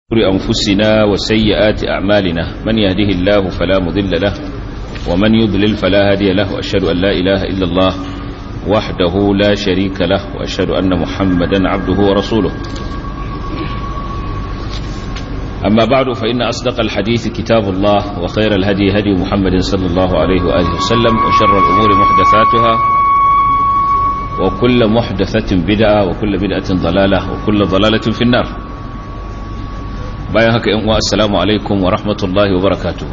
أنفسنا وسيئات أعمالنا من يهده الله فلا مضل له ومن يضلل فلا هادي له وأشهد أن لا إله إلا الله وحده لا شريك له وأشهد أن محمدا عبده ورسوله أما بعد فإن أصدق الحديث كتاب الله وخير الهدي هدي محمد صلى الله عليه وآله وسلم وشر الأمور محدثاتها وكل محدثة بدعة وكل بدعة ضلالة وكل ضلالة في النار bayan haka yan uwa assalamu alaikum wa rahmatullahi wa barakatuh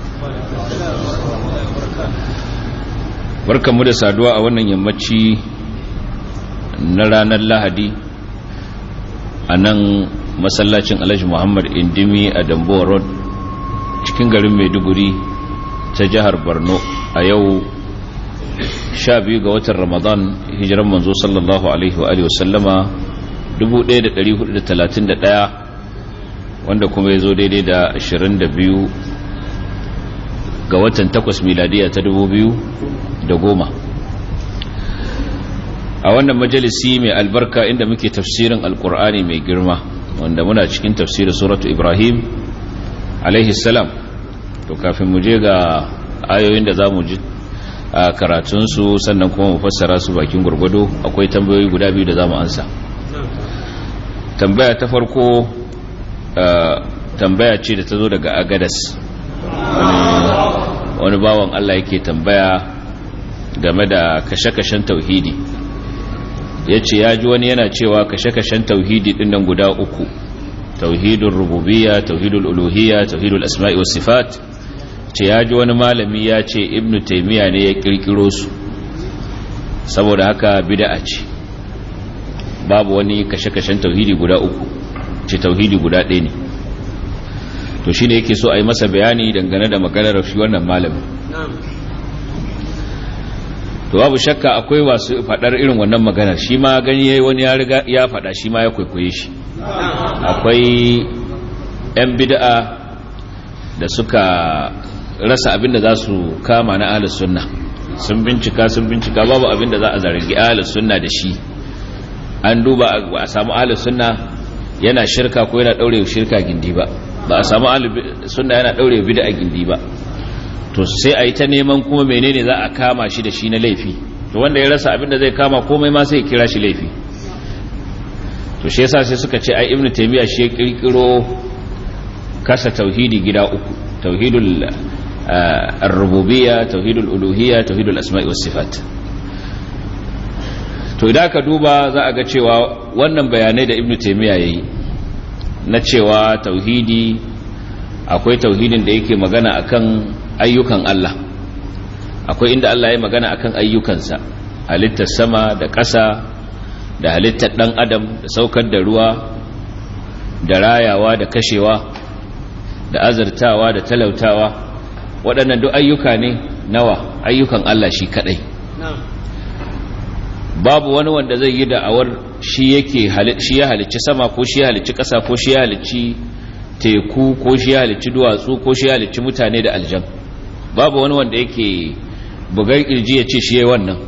barkanmu da saduwa a wannan yammaci na ranar lahadi a nan masallacin alhaji muhammad indimi a dambuwa road cikin garin maiduguri ta jihar borno a yau sha biyu ga watan ramadan hijiran manzo sallallahu alaihi wa sallama 1431 wanda kuma ya zo daidai da 22 ga watan 8 miladiya ta 2010 a wannan majalisi mai albarka inda muke tafsirin alkur'ani mai girma wanda muna cikin tafsirin suratu ibrahim alaihi salam to kafin mu je ga ayoyin da za mu ji a karatunsu sannan kuma mu fassara su bakin gurgudu akwai tambayoyi guda biyu da za mu ansa tambaya ta farko Uh, tambaya ce da ta zo daga agadas wani bawan Allah yake tambaya game da kashe-kashen tauhidi ya ce ya ji wani yana cewa kashe-kashen tauhidi dinnan guda uku tauhidul rububiyya tauhidul uluhiyya tauhidul asma'i was sifat ce ya ji wani malami ya ce ibnu taymiya ne ya kirkiro su saboda haka bid'a ce babu wani kashe-kashen tauhidi guda uku ce tauhidi guda ɗaya ne to shi ne yake so a yi masa bayani dangane da maganar shi wannan malamin to babu shakka akwai wasu faɗar irin wannan maganar shi ma gani yayi wani ya riga ya faɗa shi ma ya kwaikwaye shi akwai 'yan bid'a da suka rasa abin da za su kama na ahlus sunna sun bincika sun bincika babu abin da za a zargi ahlus sunna da shi an duba a samu ahlus sunna yana shirka ko yana daure shirka gindi ba ba a samu sunna yana daure bid'a gindi ba to sai a yi ta neman kuma menene za a kama shi da shi na laifi to wanda ya rasa abin da zai kama komai ma sai ya kira shi laifi to shi yasa sai suka ce ai ibnu taymiya shi ya kirkiro kasa tauhidi gida uku tauhidul ar-rububiyya tauhidul uluhiyya tauhidul asma'i was sifat to idan ka duba za a ga cewa wannan bayanai da ibn taimiyya ya yi na cewa tauhidi akwai tauhidin da yake magana akan ayyukan Allah akwai inda Allah ya magana akan ayyukansa halittar sama da ƙasa da halittar ɗan adam da saukar da ruwa da rayawa da kashewa da azurtawa da talautawa waɗannan duk ayyuka ne nawa ayyukan Allah shi kaɗai babu wani wanda zai yi da'awar shi yake shi ya halicci sama ko shi ya halicci ƙasa ko shi ya halicci teku ko shi ya halicci duwatsu ko shi ya halicci mutane da aljan babu wani wanda yake bugar kirji ya ce shi yayi wannan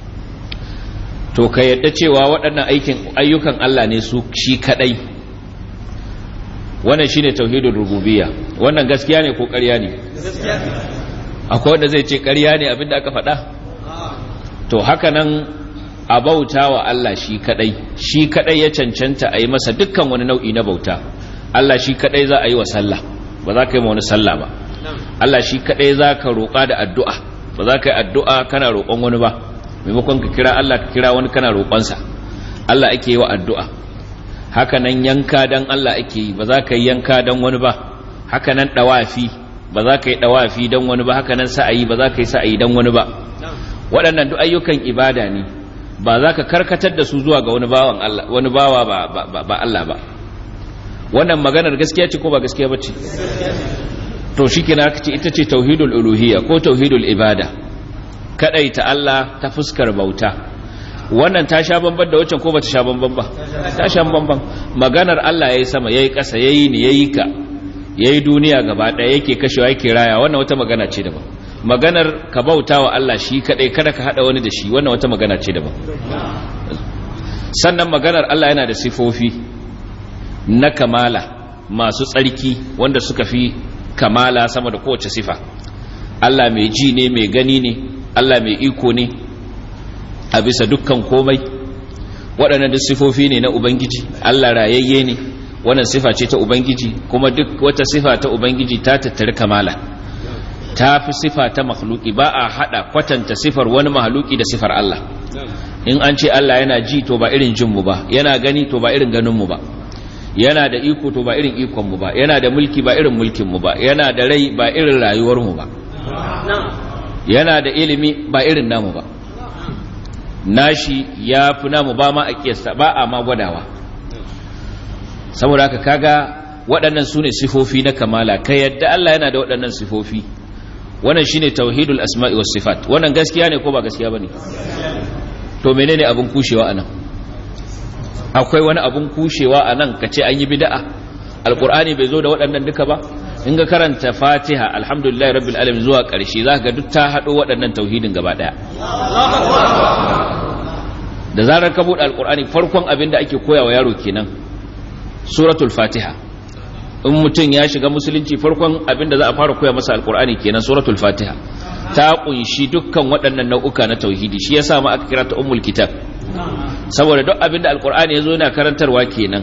to ka yadda cewa waɗannan aikin ayyukan Allah ne su shi kadai wannan shine tauhidul rububiyya wannan gaskiya ne ko ƙarya ne akwai wanda zai ce ƙarya ne abinda aka faɗa to haka nan a bauta wa Allah shi kadai shi kadai ya cancanta a yi masa dukkan wani nau'i na bauta Allah shi kadai za a yi wa sallah ba za ka yi wani sallah ba Allah shi kadai za ka roƙa da addu'a ba za ka yi addu'a kana roƙon wani ba maimakon ka kira Allah ka kira wani kana roƙonsa Allah ake yi wa addu'a haka nan yanka dan Allah ake yi ba za ka yi yanka dan wani ba haka nan ɗawafi ba za ka yi ɗawafi dan wani ba haka nan sa'ayi ba za ka yi sa'ayi dan wani ba waɗannan duk ayyukan ibada ne ba za ka karkatar da su zuwa ga wani bawan Allah wani bawa ba ba Allah ba wannan maganar gaskiya ce ko ba gaskiya bace to shikenan aka ce ita ce tauhidul uluhiyya ko tauhidul ibada kadaita Allah ta fuskar bauta wannan ta sha bamban da waccan ko bata sha bamban ba ta sha bamban maganar Allah yayi sama yayi ƙasa yayi ni yayi ka yayi duniya gaba ɗaya yake kashewa yake raya wannan wata magana ce daban maganar ka bauta wa Allah shi kadai kada ka hada wani da shi wannan wata magana ce daban sannan maganar Allah yana da sifofi na kamala masu tsarki wanda suka fi kamala sama da kowace sifa Allah mai ji ne mai gani ne Allah mai iko ne a bisa dukkan komai waɗannan duk sifofi ne na ubangiji Allah rayayye ne wannan sifa ce ta ubangiji kuma duk wata sifa ta ubangiji ta tattari kamala ta fi sifa ta makhluki ba a hada kwatanta sifar wani mahaluki da sifar Allah in an ce Allah yana ji to ba irin jinmu ba yana gani to ba irin ganinmu ba yana da iko to ba irin ikonmu ba yana da mulki ba irin mulkinmu ba yana da rai ba irin rayuwarmu ba yana da ilimi ba irin namu ba nashi ya fi namu ba ma a kiyasta ba a ma gwadawa saboda haka kaga waɗannan su ne sifofi na kamala ka yadda Allah yana da waɗannan sifofi wannan shine tauhidul asma'i was sifat wannan gaskiya ne ko ba gaskiya bane to menene abun kushewa anan akwai wani abun kushewa anan kace an yi bid'a alqur'ani bai zo da waɗannan duka ba in ga karanta fatiha alhamdulillahi rabbil alamin zuwa ƙarshe zaka ga duk ta hado waɗannan tauhidin gaba daya da zarar ka buɗe alqur'ani farkon abin da ake koyawa yaro kenan suratul fatiha in mutum ya shiga musulunci farkon abinda za a fara koya masa alkur'ani kenan suratul fatiha ta kunshi dukkan waɗannan nau'uka na tauhidi shi yasa ma aka kira ta ummul kitab saboda duk abinda alkur'ani yazo yana karantarwa kenan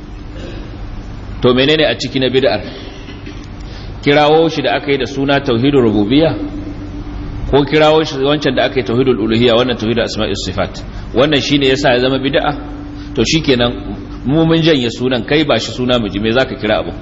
to menene a ciki na bid'ar kirawo shi da aka yi da suna tauhidul rububiyya ko kirawo shi wancan da aka yi tauhidul uluhiyya wannan tauhidul asma'is sifat wannan shine yasa ya zama bid'a to shikenan mu mun janye sunan kai ba shi suna mu ji me zaka kira abu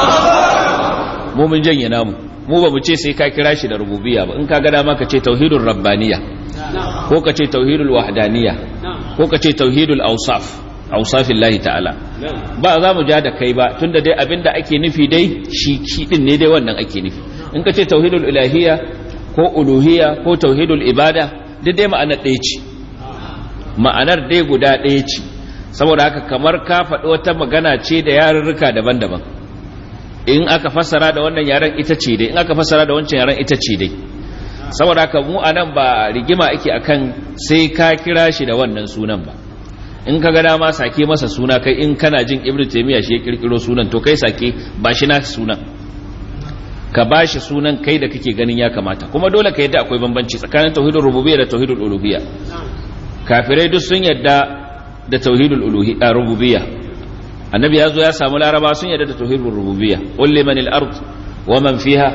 mu mun janye namu mu ba mu ce sai ka kira shi da rububiyya ba in ka ga dama ka ce tauhidul rabbaniyya ko ka ce tauhidul wahdaniyya ko ka ce tauhidul awsaf awsafillahi ta'ala ba za mu ja da kai ba tunda dai abinda ake nufi dai shi shi din ne dai wannan ake nufi in ka ce tauhidul ilahiyya ko uluhiyya ko tauhidul ibada duk dai ma'anar ɗaya ce ma'anar dai guda ɗaya ce saboda haka kamar ka faɗi wata magana ce da yarurruka daban-daban in aka fassara da wannan yaren ita ce dai in aka fassara da wancan yaren ita ce dai saboda haka mu anan ba rigima ake akan sai ka kira shi da wannan sunan ba in ka ga dama sake masa suna kai in kana jin ibnu taymiya shi ya kirkiro sunan to kai sake ba shi na sunan ka ba shi sunan kai da kake ganin ya kamata kuma dole ka yadda akwai bambanci tsakanin tauhidul rububiyya da tauhidul uluhiyya kafirai duk sun yadda da tauhidul uluhiyya rububiyya annabi ya zo ya samu laraba sun yadda da tauhidul rububiyya qul liman al-ard wa man fiha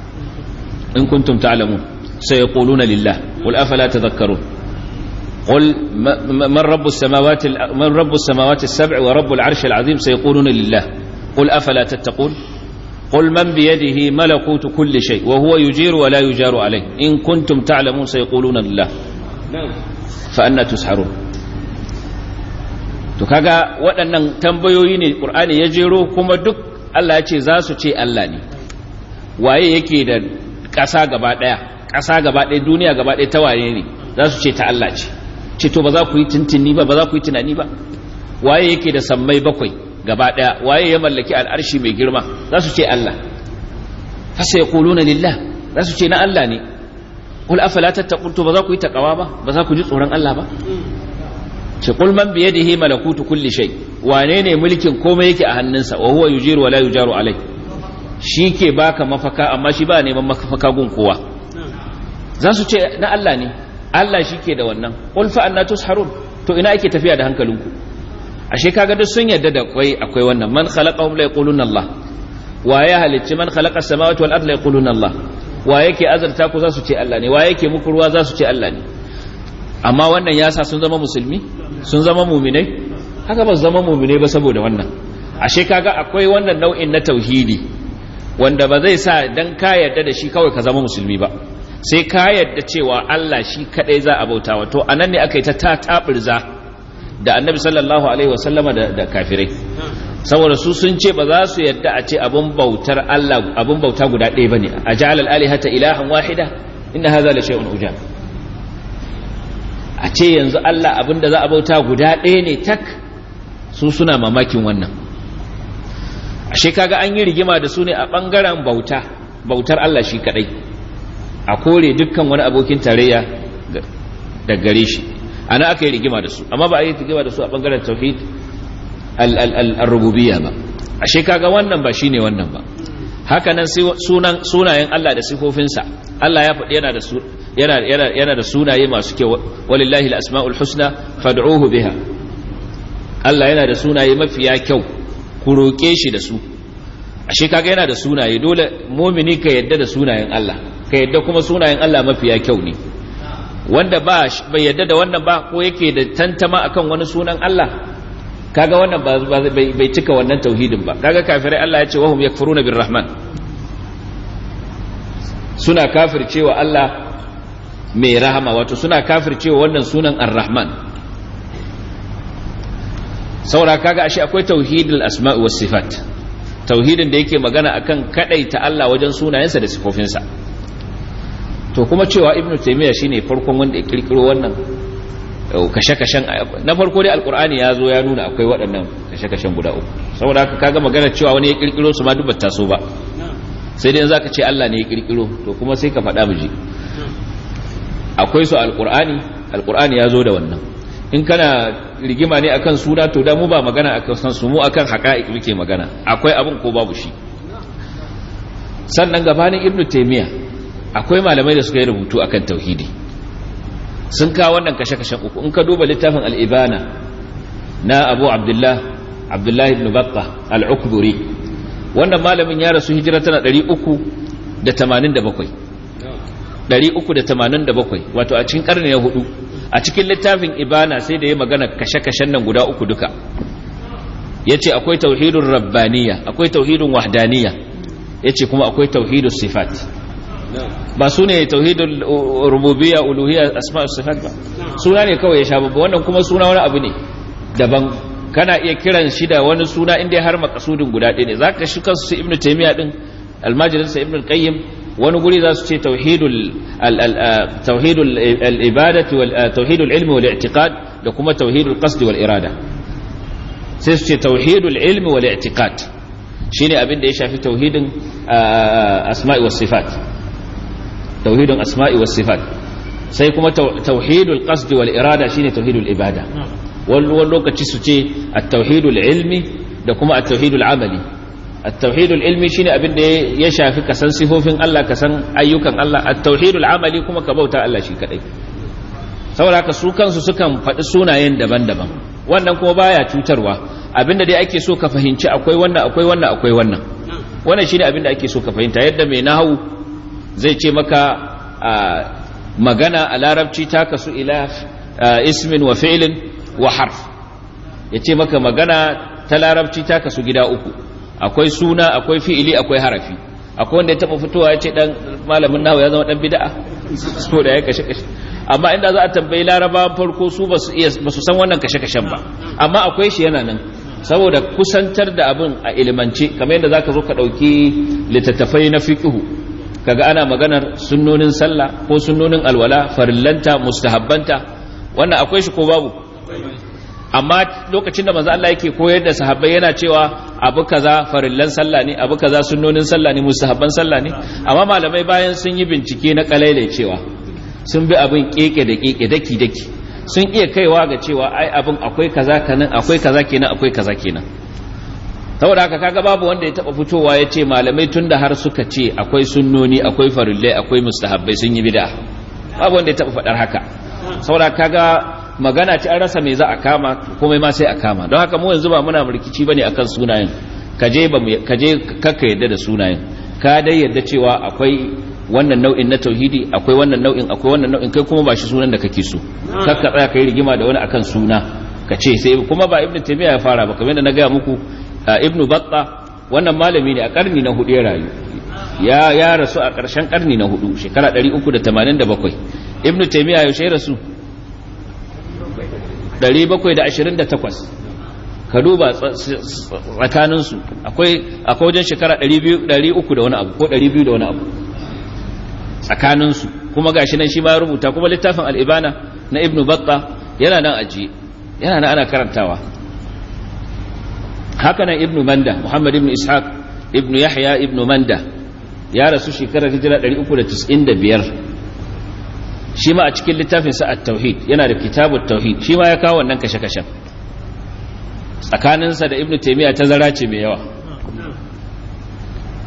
in kuntum ta'lamun sayaquluna lillah qul afala tadhakkarun قل من رب السماوات من رب السماوات السبع ورب العرش العظيم سيقولون لله قل افلا تتقون قل من بيده ملكوت كل شيء وهو يجير ولا يجار عليه ان كنتم تعلمون سيقولون لله فأنا تسحرون to kaga waɗannan tambayoyi ne ƙur'ani ya jero kuma duk Allah ya ce za su ce Allah ne waye yake da ƙasa gaba ɗaya ƙasa gaba ɗaya duniya gaba ɗaya ta waye ne za su ce ta Allah ce ce to ba za ku yi tuntuni ba ba za ku yi tunani ba waye yake da sammai bakwai gaba ɗaya waye ya mallaki al'arshi mai girma za su ce Allah hasa ya kuluna lillah za su ce na Allah ne kul afala tattaqun to ba za ku yi takawa ba ba za ku ji tsoron Allah ba ce kul man bi yadihi malakutu kulli shay wane ne mulkin komai yake a hannunsa wa huwa yujiru wa la yujaru alai shi ke baka mafaka amma shi ba neman mafaka gun kowa za su ce na Allah ne Allah shi ke da wannan qul fa anna tusharun to ina ake tafiya da hankalinku ashe kaga duk sun yadda da kwai akwai wannan man khalaqahum la yaquluna Allah wa ya halicci man khalaqa samawati wal ardi la yaquluna Allah wa yake azarta ku za su ce Allah ne wa yake muku ruwa za su ce Allah ne amma wannan ya sa sun zama musulmi sun zama muminai haka ba su zama muminai ba saboda wannan ashe kaga akwai wannan nau'in na tauhidi wanda ba zai sa dan ka yarda da shi kawai ka zama musulmi ba sai ka yarda cewa Allah shi kadai za a bauta wa to anan ne aka yi ta tatabirza da annabi sallallahu alaihi wasallama da, da kafirai saboda su sun ce ba za su yarda a ce abun bautar Allah abun bauta guda ɗaya bane a ja'al al-alihata ilahan wahida inna hadha la shay'un ujab a ce yanzu Allah abinda za a bauta guda ɗaya ne tak su suna mamakin wannan ashe kaga an yi rigima da su ne a ɓangaren bauta bautar Allah shi kaɗai a kore dukkan wani abokin tarayya da gare shi ana aka yi rigima da su amma ba a yi rigima da su a ɓangaren tauhid al-rububiyya ba ashe kaga wannan ba shine wannan ba haka nan sunan sunayen Allah da sifofinsa Allah ya faɗi yana da yana yana yana da sunaye masu kyau walillahi al-asmaul husna fad'uhu biha Allah yana da sunaye mafiya kyau ku roke shi da su ashe kaga yana da sunaye dole mu'mini ka yadda da sunayen Allah ka yadda kuma sunayen Allah mafiya kyau ne wanda ba bai yadda da wannan ba ko yake da tantama akan wani sunan Allah kaga wannan bai cika wannan tauhidin ba kaga kafirai Allah ya ce wahum yakfuruna birrahman suna kafircewa Allah mai rahama wato suna kafircewa wannan sunan ar-rahman saura kaga ashe akwai tauhidul asma'i was sifat tauhidin da yake magana akan kadaita Allah wajen sunayensa da sifofinsa to kuma cewa ibnu taymiya shine farkon wanda ya kirkiro wannan kashe-kashen na farko dai alkur'ani ya zo ya nuna akwai waɗannan kashe-kashen guda uku saboda haka kaga magana cewa wani ya kirkiro su ma duk bata so ba sai dai zaka ce Allah ne ya kirkiro to kuma sai ka faɗa miji akwai su alkur'ani alkur'ani ya zo da wannan in kana rigima ne akan suna to da mu ba magana akan san su mu akan haqa'iq muke magana akwai abin ko babu shi sannan gabanin ibnu taymiya akwai malamai da suka yi rubutu akan tauhidi sun kawo wannan kashe-kashen uku in ka duba littafin al'ibana na abu abdullah abdullah ibn batta al'ukburi wannan malamin ya rasu hijira tana 387 387 wato a cikin karni na hudu a cikin littafin ibana sai da ya magana kashe-kashen nan guda uku duka ya ce akwai tauhidun rabbaniya akwai tauhidun wahdaniya ya ce kuma akwai tauhidun sifat ba su ne tauhidul rububiyya uluhiyya asma'us sifat ba suna ne kawai ya sha babba wannan kuma suna wani abu ne daban kana iya kiran shi da wani suna inda har makasudin guda ɗaya ne zaka shi kansu su ibnu taymiya din almajirin sa ibnu qayyim wani guri za su ce tauhidul tauhidul al-ibadati wal tauhidul ilmi wal i'tiqad da kuma tauhidul qasd wal irada sai su ce tauhidul ilmi wal i'tiqad shine abin da ya shafi tauhidin asma'i was sifat tauhidin asma'i was sifat sai kuma tauhidul qasd wal irada shine tauhidul ibada wani lokaci su ce at-tauhidul ilmi da kuma at-tauhidul amali at-tauhidul ilmi shine abin da ya shafi kasan sifofin Allah kasan ayyukan Allah at-tauhidul amali kuma ka bauta Allah shi kadai saboda haka su kansu sukan faɗi sunayen daban-daban wannan kuma baya cutarwa abinda dai ake so ka fahimci akwai wannan akwai wannan akwai wannan wannan shine abinda ake so ka fahimta yadda mai nahawu zai ce maka magana a larabci ta kasu ila ismin wa fi'lin wa harf ya ce maka magana ta larabci ta kasu gida uku akwai suna akwai fi'ili akwai harafi akwai wanda ya taba fitowa ya ce dan malamin nahawu ya zama dan bid'a so da ya kashe kashe amma inda za a tambayi laraba farko su ba su san wannan kashe kashen ba amma akwai shi yana nan saboda kusantar da abin a ilimance kamar yadda zaka zo ka dauki littattafai na fiqhu kaga ana maganar sunnonin sallah ko sunnonin alwala farillanta mustahabbanta wannan akwai shi ko babu amma lokacin da manzo Allah yake koyar da sahabbai yana cewa abu kaza farillan sallah ne abu kaza sunnonin sallah ne mustahabban sallah ne amma malamai bayan sun yi bincike na kalailai cewa sun bi abin keke da keke daki daki sun iya kaiwa ga cewa ai abin akwai kaza kanan akwai kaza kenan akwai kaza kenan saboda haka kaga babu wanda ya taba fitowa ya ce malamai tunda har suka ce akwai sunnoni akwai farillai akwai mustahabbai sun yi bid'a babu wanda ya taba faɗar haka saboda kaga magana ce an rasa me za a kama komai ma sai a kama don haka mu yanzu ba muna rikici bane akan sunayen kaje ba kaje kakka yadda da sunayen ka dai yadda cewa akwai wannan nau'in na tauhidi akwai wannan nau'in akwai wannan nau'in kai kuma ba shi sunan da kake so kakka tsaya kai rigima da wani akan suna ka ce sai kuma ba ibnu taymiya ya fara ba kamar yadda na gaya muku ibnu batta wannan malami ne a karni na hudu ya rayu ya ya rasu a ƙarshen karni na hudu shekara 387 ibnu taymiya yaushe ya rasu 728 ka duba tsakaninsu akwai akwai wajen shekara 300 da wani abu ko 200 da wani abu tsakaninsu kuma gashi nan shi ma rubuta kuma littafin al'ibana na ibnu batta yana nan ajiye yana nan ana karantawa haka nan ibnu manda muhammad ibnu ishaq ibnu yahya ibnu manda ya rasu shekarar hijira 395 shi ma a cikin littafinsa at-tauhid yana da kitabut tauhid shi ma ya kawo wannan kashe-kashen tsakaninsa da ibnu taymiya ta zara ce mai yawa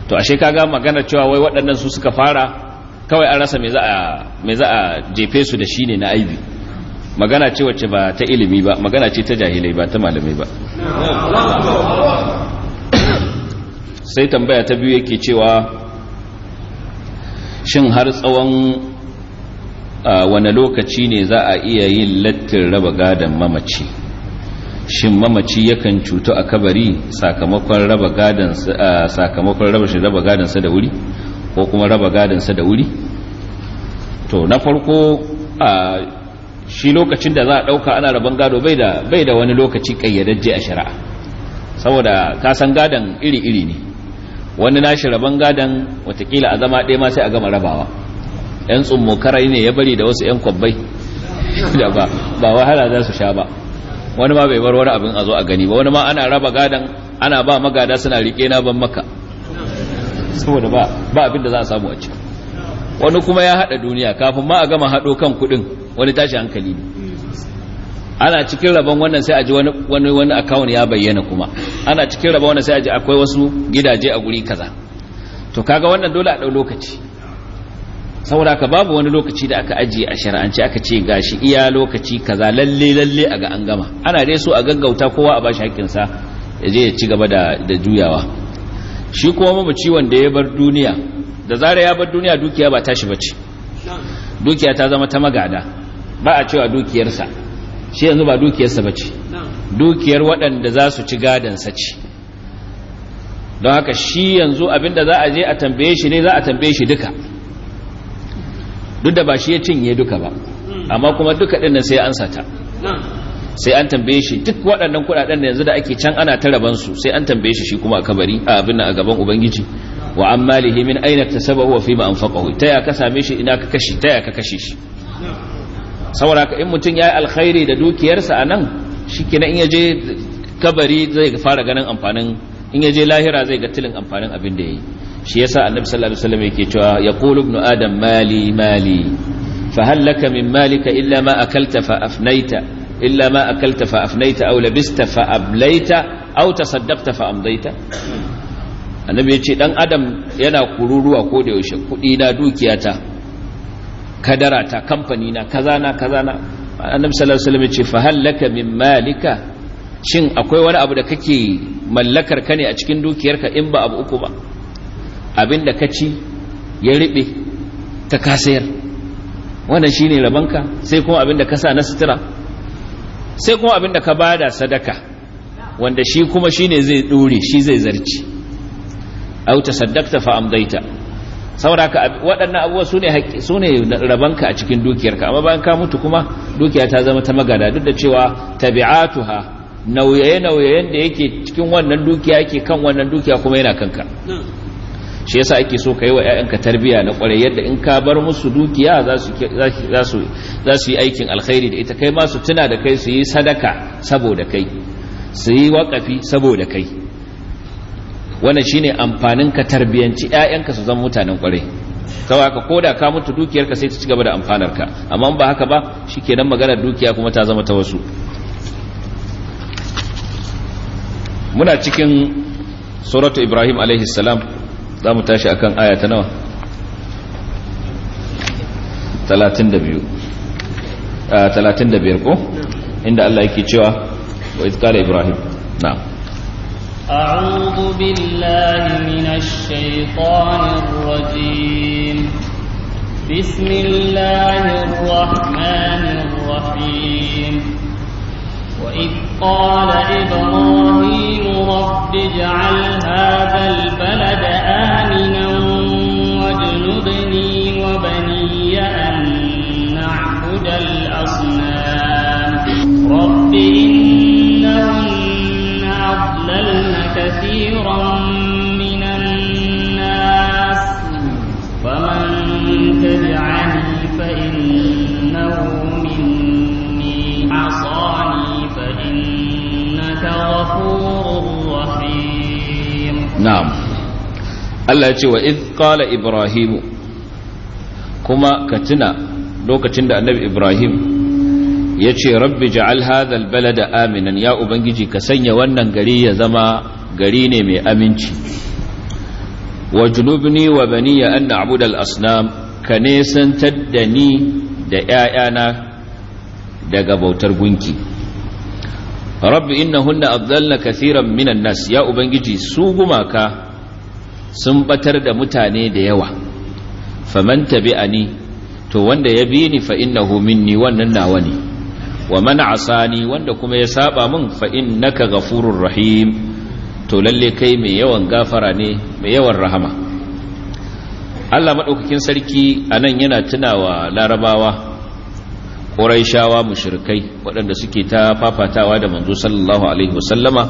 to ashe kaga magana cewa wai waɗannan su suka fara kawai an rasa me za a me za a jefe su da shi ne na aibi magana ce wacce ba ta ilimi ba magana ce ta jahilai ba ta malamai ba sai tambaya ta biyu yake cewa shin har tsawon wane lokaci ne za a iya yin lattin raba gadon mamaci shin mamaci yakan cutu a kabari sakamakon raba gadon sakamakon raba shi raba gadonsa da wuri ko kuma raba gadonsa da wuri to na farko a shi lokacin da za a dauka ana raban gado bai da bai da wani lokaci kayyadajje a shari'a saboda ka san gadon iri-iri ne wani nashi raban gadon watakila a zama ɗaya ma sai a gama rabawa yan tsummokarai ne ya bari da wasu yan kwabbai da ba ba wahala za su sha ba wani ma bai bar wani abin a zo a gani ba wani ma ana raba gadon ana ba magada suna rike na ban maka saboda ba ba abin da za a samu a ci wani kuma ya hada duniya kafin ma a gama hado kan kudin wani tashi hankali ne ana cikin rabon wannan sai a ji wani wani wani account ya bayyana kuma ana cikin rabon wannan sai a ji akwai wasu gidaje a guri kaza to kaga wannan dole a dau lokaci saboda ka babu wani lokaci da aka ajiye a shari'ance aka ce gashi iya lokaci kaza lalle lalle a ga an gama ana dai so a gaggauta kowa a bashi haƙƙinsa ya je ya ci gaba da da juyawa shi kuma mamaci wanda ya bar duniya da zara ya bar duniya dukiya ba tashi bace dukiya ta zama ta magada ba a cewa dukiyarsa shi yanzu ba dukiyarsa bace dukiyar waɗanda za su ci gadansa ce don haka shi yanzu abinda za a je a tambaye shi ne za a tambaye shi duka duk da ba shi ya cinye duka ba amma kuma duka ɗin nan sai an sata sai an tambaye shi duk waɗannan kuɗaɗen da yanzu da ake can ana ta rabansu sai an tambaye shi shi kuma a kabari a abin a gaban ubangiji wa an malihi min aina tasabahu wa fima anfaqahu ta ya ka same shi ina ka kashi ta ya ka kashe shi saboda ka in mutum yayi alkhairi da dukiyarsa anan shikenan in yaje kabari zai fara ganin amfanin in yaje lahira zai ga tilin amfanin abin da yayi shi yasa annabi sallallahu alaihi wasallam yake cewa yaqulu ibnu adam mali mali fa hal laka min malika illa ma akalta fa afnaita illa ma akalta fa afnaita aw labista fa ablaita aw tasaddaqta fa amdaita annabi ya ce dan adam yana kururuwa ko da yaushe kudi na dukiyata kadara ta kamfani na kaza na kaza na annabi sallallahu alaihi wasallam ya ce fa hallaka min malika shin akwai wani abu da kake mallakar ka ne a cikin dukiyarka in ba abu uku ba abinda ka ci ya riɓe ta kasayar wannan shine rabanka sai kuma abinda ka sa na sutura sai kuma abinda ka bada sadaka wanda shi kuma shine zai dore shi zai zarci au tasaddaqta fa amdaita saboda waɗannan abubuwa sune haƙƙi sune rabanka a cikin dukiyarka amma bayan ka mutu kuma dukiya ta zama ta magada duk da cewa tabi'atuha nauye-nauyen da yake cikin wannan dukiya yake kan wannan dukiya kuma yana kanka shi yasa ake so ka yi wa 'ya'yanka tarbiya na kwarai yadda in ka bar musu dukiya za su yi aikin alkhairi da ita kai ma su tuna da kai su yi sadaka saboda kai su yi waƙafi saboda kai wannan shine amfanin ka tarbiyanci 'ya'yanka su zama mutanen kwarai sau haka ko da ka mutu dukiyarka sai ta ci gaba da amfanarka amma ba haka ba shi kenan maganar dukiya kuma ta zama ta wasu muna cikin suratu ibrahim salam za mu tashi akan aya ta nawa 32 35 ko inda Allah yake cewa wa izkala ibrahim na'am أعوذ بالله من الشيطان الرجيم بسم الله الرحمن الرحيم وإذ قال إبراهيم رب اجعل هذا البلد آمنا واجنبني وبني أن نعبد الأصنام رب إنهن أضللن كثيرا من الناس فمن تبعني فإنه مني عصاني فإنك غفور رحيم na'am Allah ya ce wa idh qala ibrahim kuma ka tuna lokacin da annabi ibrahim ya ce rabbi ja'al hadha albalada aminan ya ubangiji ka sanya wannan gari ya zama gari ne mai aminci wa junubni wa baniya an na'budu al-asnam ka nesantar da ni da ‘ya'yana daga bautar gunki rabbi innahunna adalla kathiran minan nas ya ubangiji su gumaka sun batar da mutane da yawa faman tabi'ani to wanda ya bi ni fa innahu minni wannan nawa ne wa man asani wanda kuma ya saba min fa innaka ghafurur rahim to lalle kai mai yawan gafara ne mai yawan rahama Allah madaukakin sarki anan yana tunawa larabawa Quraishawa mushrikai waɗanda suke ta fafatawa da manzo sallallahu alaihi wasallama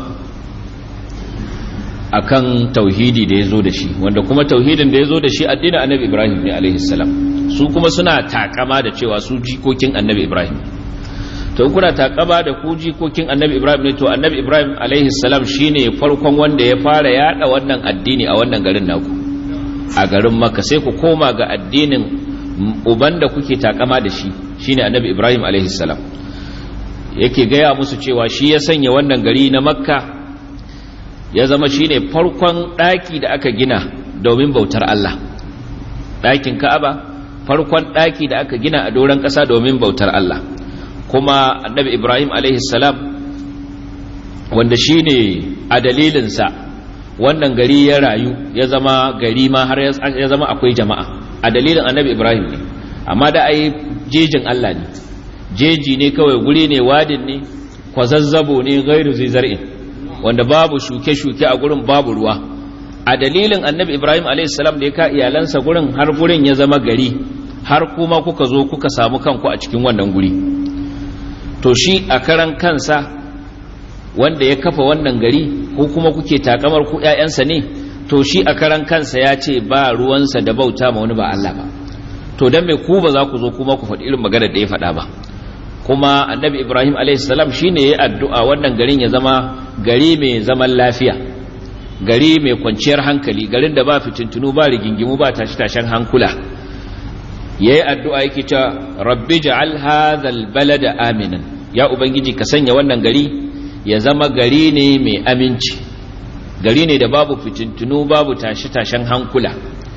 akan tauhidi da yazo da shi wanda kuma tauhidin da yazo da shi addinin Annabi Ibrahim ne alaihi salam su kuma suna takama da cewa su jikokin Annabi Ibrahim to kuna takama da ku jikokin Annabi Ibrahim ne to Annabi Ibrahim alaihi salam shine farkon wanda ya fara yada wannan addini a wannan garin naku a garin Makka sai ku koma ga addinin uban da kuke takama da shi shine annabi ibrahim salam yake gaya musu cewa shi ya sanya wannan gari na makka ya zama shine farkon ɗaki da aka gina domin bautar allah ɗakin ka'aba farkon ɗaki da aka gina a doron ƙasa domin bautar allah kuma annabi ibrahim salam wanda shine a dalilinsa wannan gari ya rayu ya zama gari ma har ya zama akwai jama'a a dalilin annabi ibrahim ne amma da ai jejin allah ne jeji ne kawai guri ne wadin ne kwazazzabo ne gairu zai zar'in wanda babu shuke-shuke a gurin babu ruwa a dalilin annabi ibrahim a.s. da ya ka iyalansa gurin har gurin ya zama gari har kuma kuka zo kuka samu kanku a cikin wannan guri to shi a karan kansa wanda ya kafa wannan gari ko kuma kuke takamar ku 'ya'yansa ne to shi a karan kansa ya ce ba ruwansa da bauta ma wani ba Allah ba to dan me ku ba za ku zo kuma ku faɗi irin maganar da ya faɗa ba kuma annabi ibrahim alaihissalam shi ne ya addu'a wannan garin ya zama gari mai zaman lafiya gari mai kwanciyar hankali garin da ba fitintunu ba rigingimu ba tashi-tashen hankula ya yi addu'a yake ta rabbi ja'al hadhal balada aminan ya ubangiji ka sanya wannan gari ya zama gari ne mai aminci gari ne da babu fitintunu babu tashi-tashen hankula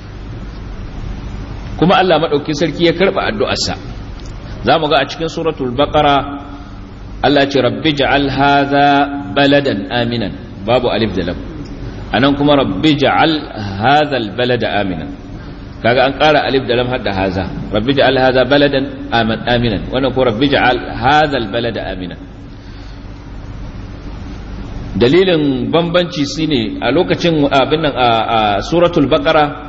kuma Allah maɗauki sarki ya karɓa addu'arsa za mu ga a cikin suratul baqara Allah ce rabbi ja'al hadha baladan aminan babu alif da lam anan kuma rabbi ja'al hadha albalada aminan kaga an ƙara alif da lam har da haza rabbi ja'al hadha baladan aminan wannan ko rabbi ja'al hadha albalada aminan dalilin bambanci shine a lokacin abin nan a suratul baqara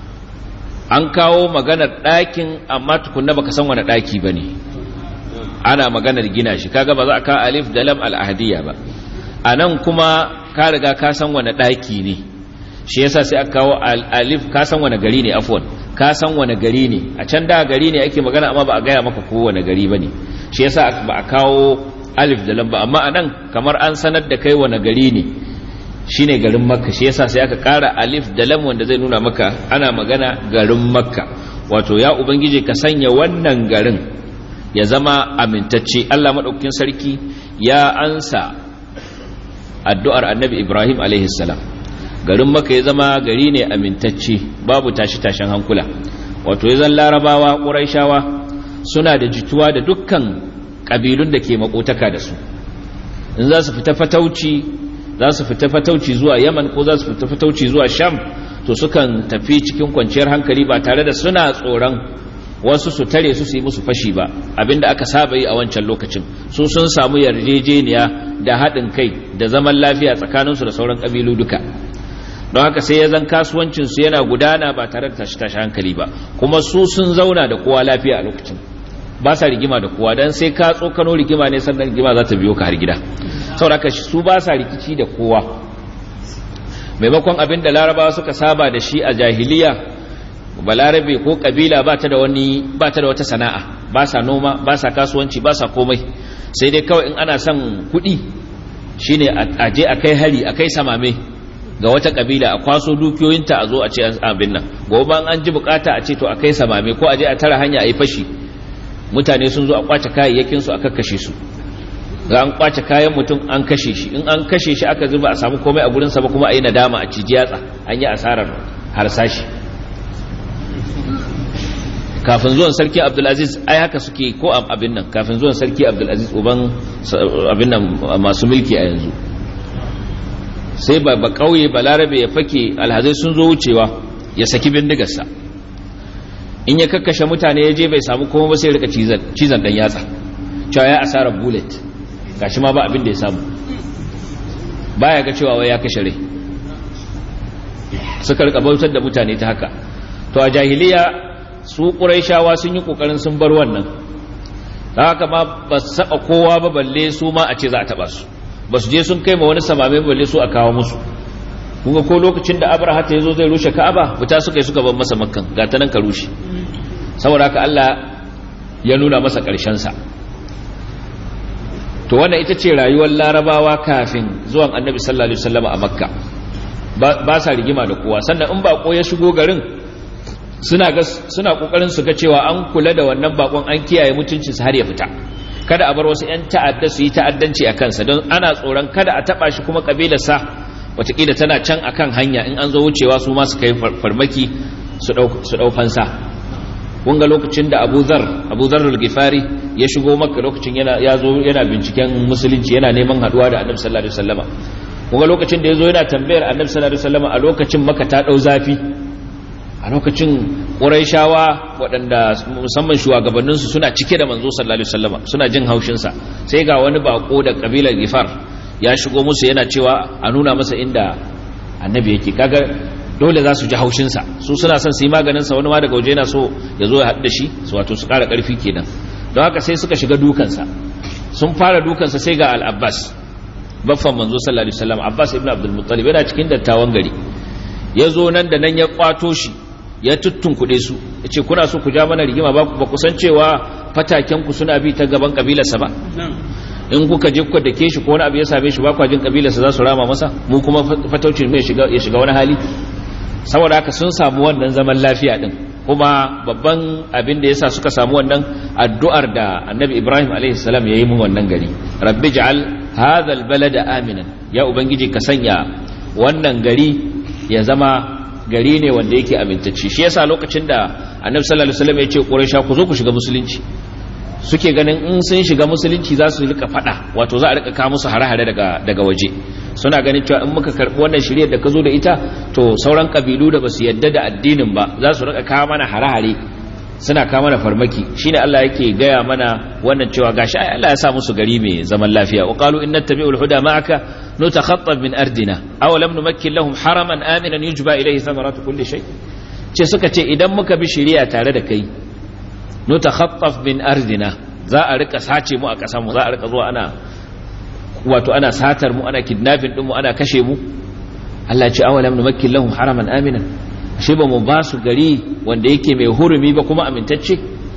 an kawo maganar ɗakin amma tukunna baka san wani ɗaki ba ne ana maganar gina shi kaga ba za a kawo alif da lam al'ahadiyya ba a nan kuma ka riga ka san wani ɗaki ne shi yasa sai aka kawo alif ka san wani gari ne afwan ka san wani gari ne a can da gari ne ake magana amma ba a gaya maka ko wani gari ba ne shi yasa ba a kawo alif da lam ba amma a nan kamar an sanar da kai wani gari ne shine garin makka shi yasa sai aka kara alif da lam wanda zai nuna maka ana magana garin makka wato ya ubangiji ka sanya wannan garin ya zama amintacce Allah madaukakin sarki ya ansa addu'ar annabi Ibrahim alaihi salam garin makka ya zama gari ne amintacce babu tashi tashin hankula wato yazan larabawa quraishawa suna da jituwa da dukkan kabilun da ke makotaka da su in za su fita fatauci za su fita fatauci zuwa yaman ko za su fita fatauci zuwa sham to sukan tafi cikin kwanciyar hankali ba tare da suna tsoron wasu su tare su su yi musu fashi ba abinda aka saba yi a wancan lokacin su sun samu yarjejeniya da haɗin kai da zaman lafiya tsakaninsu da sauran ƙabilu duka don haka sai ya zan kasuwancinsu yana gudana ba tare da tashi-tashi hankali ba kuma su sun zauna da kowa lafiya a lokacin ba sa rigima da kowa don sai ka tsokano rigima ne sannan rigima za ta biyo ka har gida sauraka su ba sa rikici da kowa maimakon abin da larabawa suka saba da shi a jahiliya balarabe ko kabila ba ta da wani ba ta da wata sana'a ba sa noma ba sa kasuwanci ba sa komai sai dai kawai in ana son kuɗi shine a je a kai hari a kai samame ga wata kabila a kwaso dukiyoyinta a zo a ce abin nan gobe an ji bukata a ce to a kai samame ko a je a tara hanya a yi fashi mutane sun zo a kwace kayayyakin su aka kashe su ga an kwace kayan mutum an kashe shi in an kashe shi aka zuba a samu komai a gurinsa ba kuma a yi nadama a ciji yatsa an yi asarar harsashi kafin zuwan sarki abdulaziz ai haka suke ko abin nan kafin zuwan sarki abdulaziz uban abin nan masu mulki a yanzu sai ba ba kauye balarabe ya fake alhazai sun zo wucewa ya saki bindigarsa in ya kakkashe mutane ya je bai samu kuma ba sai rika cizon dan yatsa cewa ya asarar bullet gashi ma ba abin da ya samu baya ga cewa wai ya kashe rai suka rika bautar da mutane ta haka to a jahiliya su ƙuraishawa sun yi ƙoƙarin sun bar wannan ta haka ma ba su saba kowa ba balle su ma a ce za a taɓa su ba su je sun kai ma wani samame balle su a kawo musu kunga ko lokacin da abraha ta zo zai rushe ka'aba fita suka yi suka bar masa makkan ga ta nan ka rushe saboda haka Allah ya nuna masa sa to wannan ita ce rayuwar larabawa kafin zuwan annabi sallallahu alaihi wasallam a makka ba sa rigima da kowa sannan in bako ya shigo garin suna ga suna kokarin su ga cewa an kula da wannan bakon an kiyaye mutuncin sa har ya fita kada a bar wasu yan ta'adda su yi ta'addanci a kansa don ana tsoron kada a taba shi kuma kabilar sa watakila tana can akan hanya in an zo wucewa su ma su kai farmaki su dau fansa kun ga lokacin da Abu Zar Abu Zar al-Ghifari ya shigo Makka lokacin yana ya zo yana binciken musulunci yana neman haduwa da Annabi sallallahu alaihi wasallama kun ga lokacin da ya zo yana tambayar Annabi sallallahu alaihi wasallama a lokacin Makka ta dau zafi a lokacin ƙuraishawa waɗanda musamman shugabanninsu suna cike da manzo sallallahu alaihi wasallama suna jin haushinsa sai ga wani bako da kabilar gifar ya shigo musu yana cewa a nuna masa inda annabi yake kaga dole za su ji haushinsa su suna son su yi maganinsa wani ma daga waje yana so ya zo ya haɗu da shi su wato su ƙara ƙarfi kenan don haka sai suka shiga dukansa sun fara dukansa sai ga al-abbas baffan manzo sallallahu alaihi wasallam abbas ibn abdul muttalib yana cikin dattawan gari ya zo nan da nan ya kwato shi ya tuttunkuɗe su ya ce kuna so ku ja mana rigima ba ku san cewa fatakenku suna bi ta gaban ƙabilarsa ba in kuka je kuka dake shi ko wani abu ya same shi ba kwa jin ƙabilarsa za su rama masa mu kuma fataucin mai ya shiga wani hali saboda haka sun samu wannan zaman lafiya din kuma babban abin da yasa suka samu wannan addu'ar da annabi ibrahim alaihi salam ya yi mun wannan gari rabbi ja'al hadha albalada aminan ya ubangiji ka sanya wannan gari ya zama gari ne wanda yake amintacce shi yasa lokacin da annabi sallallahu alaihi wasallam ya ce quraisha ku zo ku shiga musulunci suke ganin in sun shiga musulunci za su rika fada wato za a rika kawo musu hare-hare daga daga waje suna ganin cewa in muka karbi wannan shiriyar da ka zo da ita to sauran kabilu da basu yadda da addinin ba za su rika kawo mana hare-hare suna kawo mana farmaki shine Allah yake gaya mana wannan cewa gashi ai Allah ya sa musu gari mai zaman lafiya wa qalu inna tabi'ul huda ma'aka nutakhattab min ardina aw lam numakkin lahum haraman aminan yujba ilayhi thamaratu kulli shay ce suka ce idan muka bi shari'a tare da kai nutakhattaf min ardina za a rika sace mu a kasan mu za a rika zuwa ana wato ana satar mu ana kidnapping din mu ana kashe mu Allah ya ce aw lam numakkin lahum haraman aminan shi ba mu ba su gari wanda yake mai hurumi ba kuma amintacce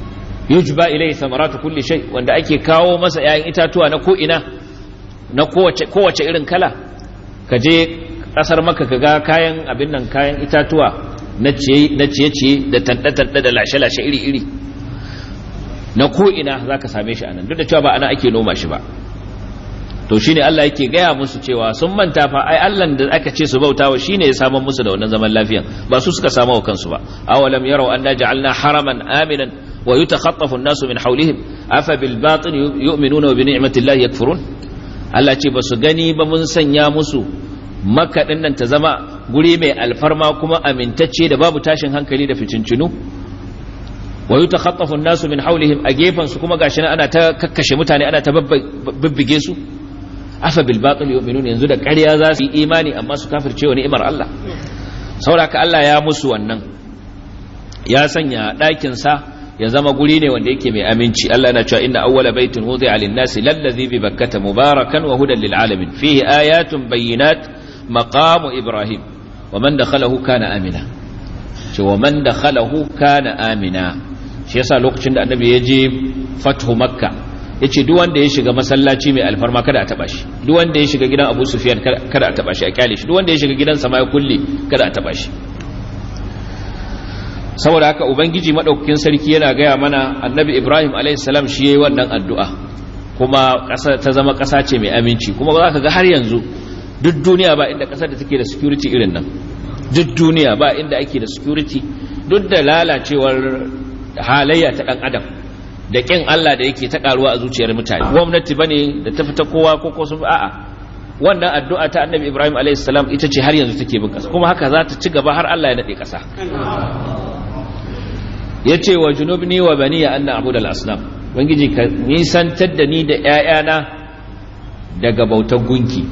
yujba ilayhi thamaratu kulli shay wanda ake kawo masa 'ya'yan itatuwa na ko ina na kowace irin kala ka je kasar maka ka ga kayan abin nan kayan itatuwa na ciye-ciye da tanɗe-tanɗe da lashe-lashe iri-iri na ko'ina za ka same shi anan duk da cewa ba ana ake noma shi ba to shi ne Allah yake gaya musu cewa sun manta fa ai Allah da aka ce su bautawa shi ne ya samun musu da wannan zaman lafiyan ba su suka samu wa kansu ba awalam yarau anna ja'alna haraman aminan wa yutakhaffafu an-nasu min hawlihim afa bil batil yu'minuna wa bi ni'mati llahi yakfurun Allah ce ba su gani ba mun sanya musu makaɗin nan ta zama guri mai alfarma kuma amintacce da babu tashin hankali da fitincinu wa yi takhattafun nasu min haulihim a gefansu kuma gashi ana ta kakkashe mutane ana ta bibbige su afa bil batil yu'minun yanzu da ƙarya za su yi imani amma su kafirce wa ni'imar Allah saboda Allah ya musu wannan ya sanya ɗakin sa ya zama guri ne wanda yake mai aminci Allah na cewa inna awwala baitin wudi'a lin-nasi lallazi bi bakkata mubarakan wa hudan lil-alamin fihi ayatun bayyinat maqamu ibrahim wa man dakhalahu kana amina ce wa man dakhalahu kana amina shi yasa lokacin da annabi ya je fathu makka yace duk wanda ya shiga masallaci mai alfarma kada a taba shi duk wanda ya shiga gidan abu sufyan kada a taba shi a kyale shi duk wanda ya shiga gidan sama ya kulle kada a taba shi saboda haka ubangiji madaukakin sarki yana gaya mana annabi ibrahim alaihissalam shi yayi wannan addu'a kuma ƙasa ta zama ƙasa ce mai aminci kuma za ka ga har yanzu duk duniya ba inda ƙasar da take da security irin nan duk duniya ba inda ake da security duk da lalacewar halayya ta dan adam da kin Allah da yake ta karuwa a zuciyar mutane gwamnati bane da ta fita kowa ko ko sun a'a wannan addu'a ta annabi Ibrahim a.s. ita ce har yanzu take bin kasa kuma haka za ta ci gaba har Allah ya nade kasa ya ce wa junubni wa baniya an na abu da al'asnam bangiji ka nisantar da ni da ‘ya'yana daga bautar gunki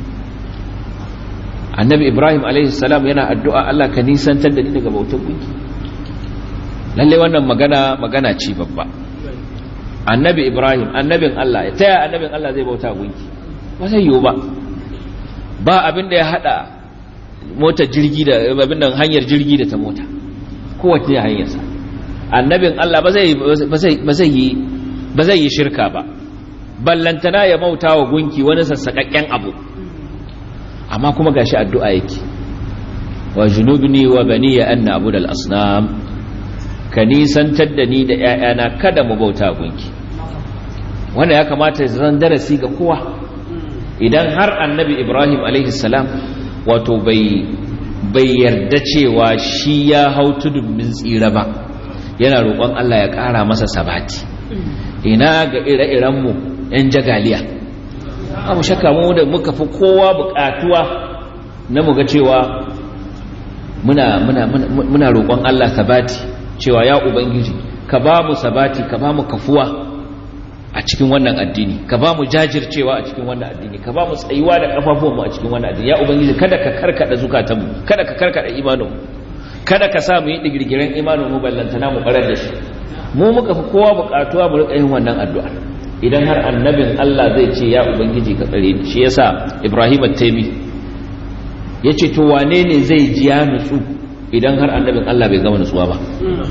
annabi ibrahim salam yana addu'a Allah ka nisantar da ni daga bautar gunki lalle wannan magana magana ce babba annabi ibrahim annabin Allah ya taya annabin Allah zai bauta gunki ba zai yiwu ba ba abin da ya hada motar jirgi da abin da hanyar jirgi da ta mota kowace hanyarsa annabin Allah ba zai yi shirka ba ballantana ya bauta wa gunki wani sassaƙaƙƙen abu amma kuma gashi addu'a yake wa junubni wa baniya anna abu da asnam ka nisantar da ni da ‘ya'yana kada mu bauta gunki wanda ya kamata zan darasi ga kowa idan har annabi ibrahim salam wato bai yarda cewa shi ya hau tudun min tsira ba yana roƙon Allah ya ƙara masa sabati ina ga ire-irenmu 'yan jagaliya abu shakka mu da muka fi kowa buƙatuwa na muga cewa muna, muna, muna, roƙon Allah sabati cewa ya ubangiji ka ba mu sabati ka ba mu kafuwa a cikin wannan addini ka ba mu jajircewa a cikin wannan addini ka ba mu tsayuwa da kafafuwanmu a cikin wannan addini ya ubangiji kada ka karkada zukatanmu kada ka karkada imaninmu kada ka sa mu yi digirgiren imanin mu ballantana mu barar da shi mu muka fi kowa bukatuwa mu rika yin wannan addu'a idan har annabin Allah zai ce ya ubangiji ka tsare ni shi yasa Ibrahim at-Taymi yace to wane ne zai ji ya nutsu idan har annabin Allah bai gama nutsuwa ba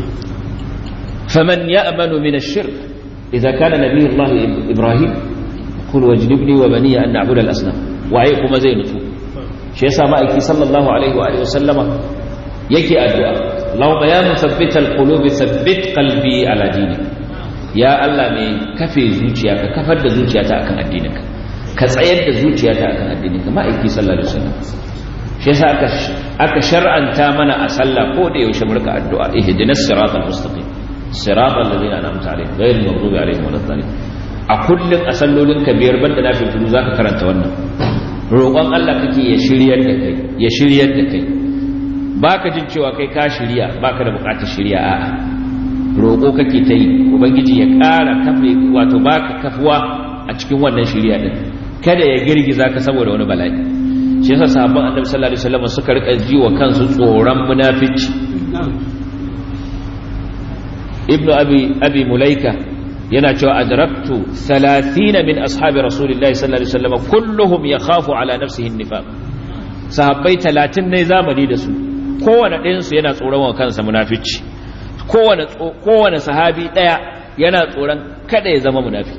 faman ya'manu min ash-shirk idza kana nabiyullah Ibrahim qul wajnibni wa bani an na'budu al-asnam waye kuma zai nutsu shi yasa ma'aiki sallallahu alaihi wa alihi wa sallama yake addu'a Allahumma ya musabbital qulubi sabbit qalbi ala dinik ya Allah mai kafe zuciya ka kafar da zuciyata akan addininka ka tsayar da zuciyata akan addininka ma'aiki sallallahu alaihi wasallam shi yasa aka aka shar'anta mana a sallah ko da yaushe murka addu'a ihdinas siratal mustaqim siratal ladina an'amta alaihim ghayril maghdubi alaihim waladdallin a kullun a sallolin ka biyar banda na fitu zaka karanta wannan roƙon Allah kake ya shiryar da kai ya shiryar da kai baka jin cewa kai ka shirya baka da bukatar shirya a'a roƙo kake ta yi ubangiji ya ƙara kafe wato baka kafuwa a cikin wannan shirya din kada ya girgiza ka saboda wani bala'i shi yasa sahabban annabi sallallahu alaihi wasallam suka rika ji wa kansu tsoron munafici ibnu abi abi mulaika yana cewa adraktu 30 min ashabi rasulillahi sallallahu alaihi wasallam kulluhum yakhafu ala nafsihi an-nifaq sahabbai 30 ne zamani da su kowane ɗayansu yana tsoron wa kansa munafici kowane sahabi ɗaya yana tsoron kada ya zama munafiki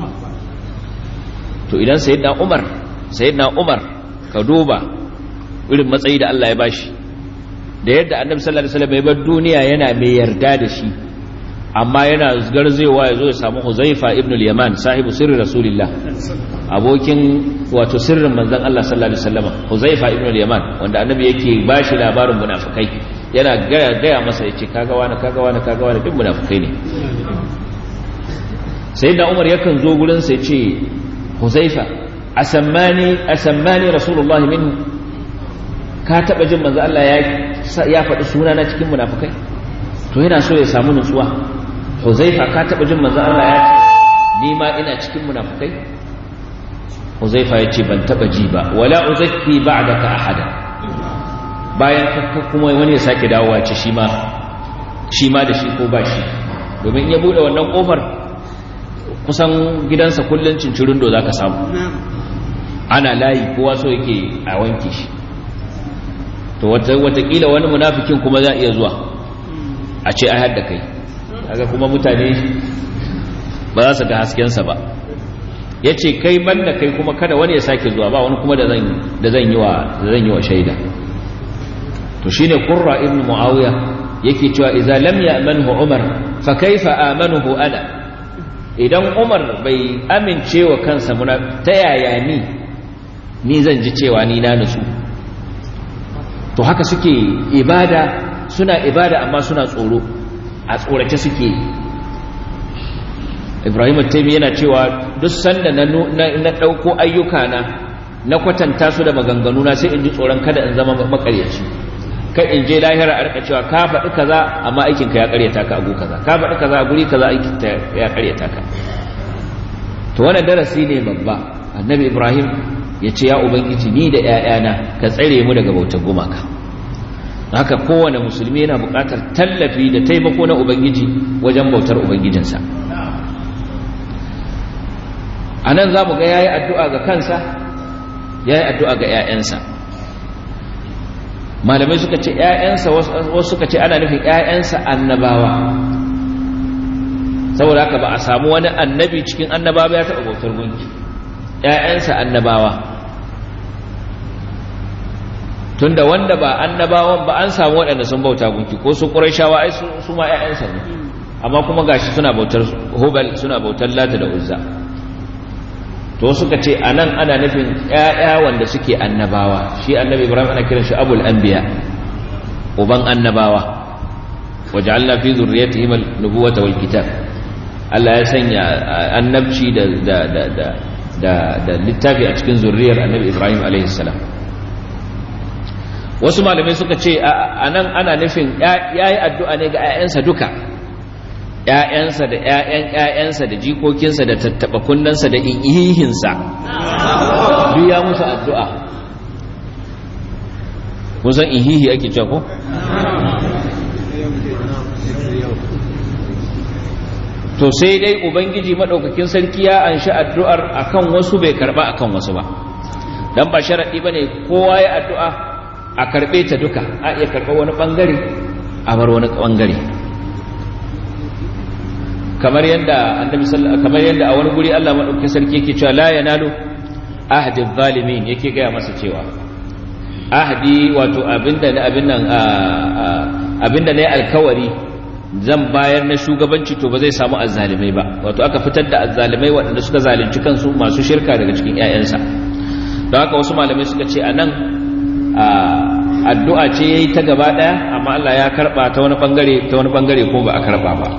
to idan sayyidina umar sayyidina umar ka duba irin matsayi da Allah ya bashi da yadda annabi sallallahu alaihi wasallam ya bar duniya yana mai yarda da shi amma yana garzewa ya zo ya samu huzaifa ibn al-yaman sahibu sirri rasulillah abokin wato sirrin manzon Allah sallallahu alaihi wasallam huzaifa ibn al-yaman wanda annabi yake bashi labarin munafikai yana gaya gaya masa yace kaga wani kaga wani kaga wani duk munafikai ne sayyidina umar yakan zo gurin sa yace huzaifa asammani asammani rasulullahi minhu ka taba jin manzo Allah ya ya faɗi suna na cikin munafikai to yana so ya samu nutsuwa huzaifa ka taba jin manzo Allah ya ce ni ma ina cikin munafikai huzaifa ya ce ban taba ji ba wala uzakki ba'daka ahada bayan kakka kuma wani ya sake dawowa ce shi ma shi ma da shi ko ba shi domin ya bude wannan kofar kusan gidansa kullun cincirin do zaka samu ana layi kowa so yake a wanke shi to watakila wani munafikin kuma za iya zuwa a ce a hadda kai kaga kuma mutane ba za su ga haskensa ba ya ce kai banda kai kuma kada wani ya sake zuwa ba wani kuma da zan yi wa shaida to shi ne ƙurra ibn mu'awiya yake cewa iza lam ya'manhu umar fa kaifa amanuhu ana idan umar bai amince wa kansa muna ta yaya ni ni zan ji cewa ni na nutsu to haka suke ibada suna ibada amma suna tsoro a tsorace suke ibrahim taimi yana cewa duk sanda na ɗauko ayyuka na na kwatanta su da maganganu na sai in ji tsoron kada in zama makaryaci kai in je lahira a rika cewa ka faɗi kaza amma aikin ka ya karyata ka agu kaza ka faɗi kaza a guri kaza aikin ta ya karyata ka to wannan darasi ne babba annabi ibrahim ya ce ya ubangiji ni da ƴaƴana ka tsare mu daga bautar gumaka haka kowane musulmi yana buƙatar tallafi da taimako na ubangiji wajen bautar ubangijinsa a nan za mu ga ya yi addu'a ga kansa ya yi addu'a ga ‘ya'yansa malamai suka ce ‘ya'yansa wasu suka ce ana nufin ‘ya'yansa annabawa saboda haka ba a samu wani annabi cikin annabawa ya taɓa bautar gunki ‘ya'yansa annabawa tunda wanda ba annabawan ba an samu waɗanda sun bauta gunki ko su ƙurashawa ai su ma ‘ya'yansa ne amma kuma gashi suna bautar hubal suna bautar lata da uzza to suka ce a nan ana nufin ‘ya'ya wanda suke annabawa shi annabi ibrahim ana kiran shi abul anbiya uban annabawa waje allah fi zurriyatihim nubuwata wal kitab Allah ya sanya annabci da da da da da da littafi a cikin zurriyar annabi ibrahim alaihi salam wasu malamai suka ce a nan ana nufin yayi addu'a ne ga ‘ya'yansa duka ‘ya'yansa da ‘ya'yan ‘ya'yansa da jikokinsa da tattaɓa kunnensa da ihihinsa duk ya musu addu'a kusan ihihi ake cewa ko? to sai dai ubangiji maɗaukakin sarki ya an shi addu'ar akan wasu bai karɓa akan wasu ba don ba sharaɗi ba ne kowa ya addu'a a karɓe ta duka a iya karɓar wani ɓangare a bar wani ɓangare kamar yadda annabi kamar yadda a wani guri Allah madaukakin sarki yake cewa la yanalu ahdi zalimin yake gaya masa cewa ahdi wato abinda na abin nan abinda ne alkawari zan bayar na shugabanci to ba zai samu azzalimai ba wato aka fitar da azzalimai waɗanda suka zalunci kansu masu shirka daga cikin ƴaƴansa don haka wasu malamai suka ce anan addu'a ce yayi ta gaba daya amma Allah ya karba ta wani bangare ta wani bangare ko ba a karba ba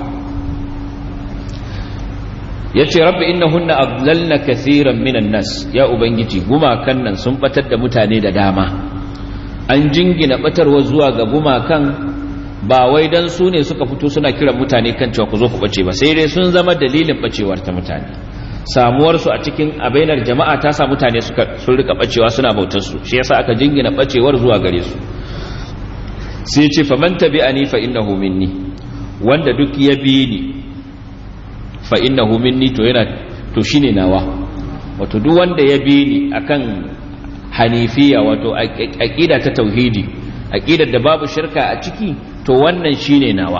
ya ce rabbi innahunna adlalna kathiran minan nas ya ubangiji gumakan nan sun batar da mutane da dama an jingina batarwa zuwa ga gumakan ba wai dan su ne suka fito suna kiran mutane kan cewa ku zo ku bace ba sai dai sun zama dalilin bacewar ta mutane samuwar su a cikin abainar jama'a ta sa mutane suka sun rika bacewa suna bautar su shi yasa aka jingina bacewar zuwa gare su sai ce faman tabi'ani fa innahu minni wanda duk ya bi ni fa innahu minni to yana to shine nawa wato duk wanda ya bi ni akan hanifiya wato aqida ta tauhidi aqidar da babu shirka a ciki to wannan shine nawa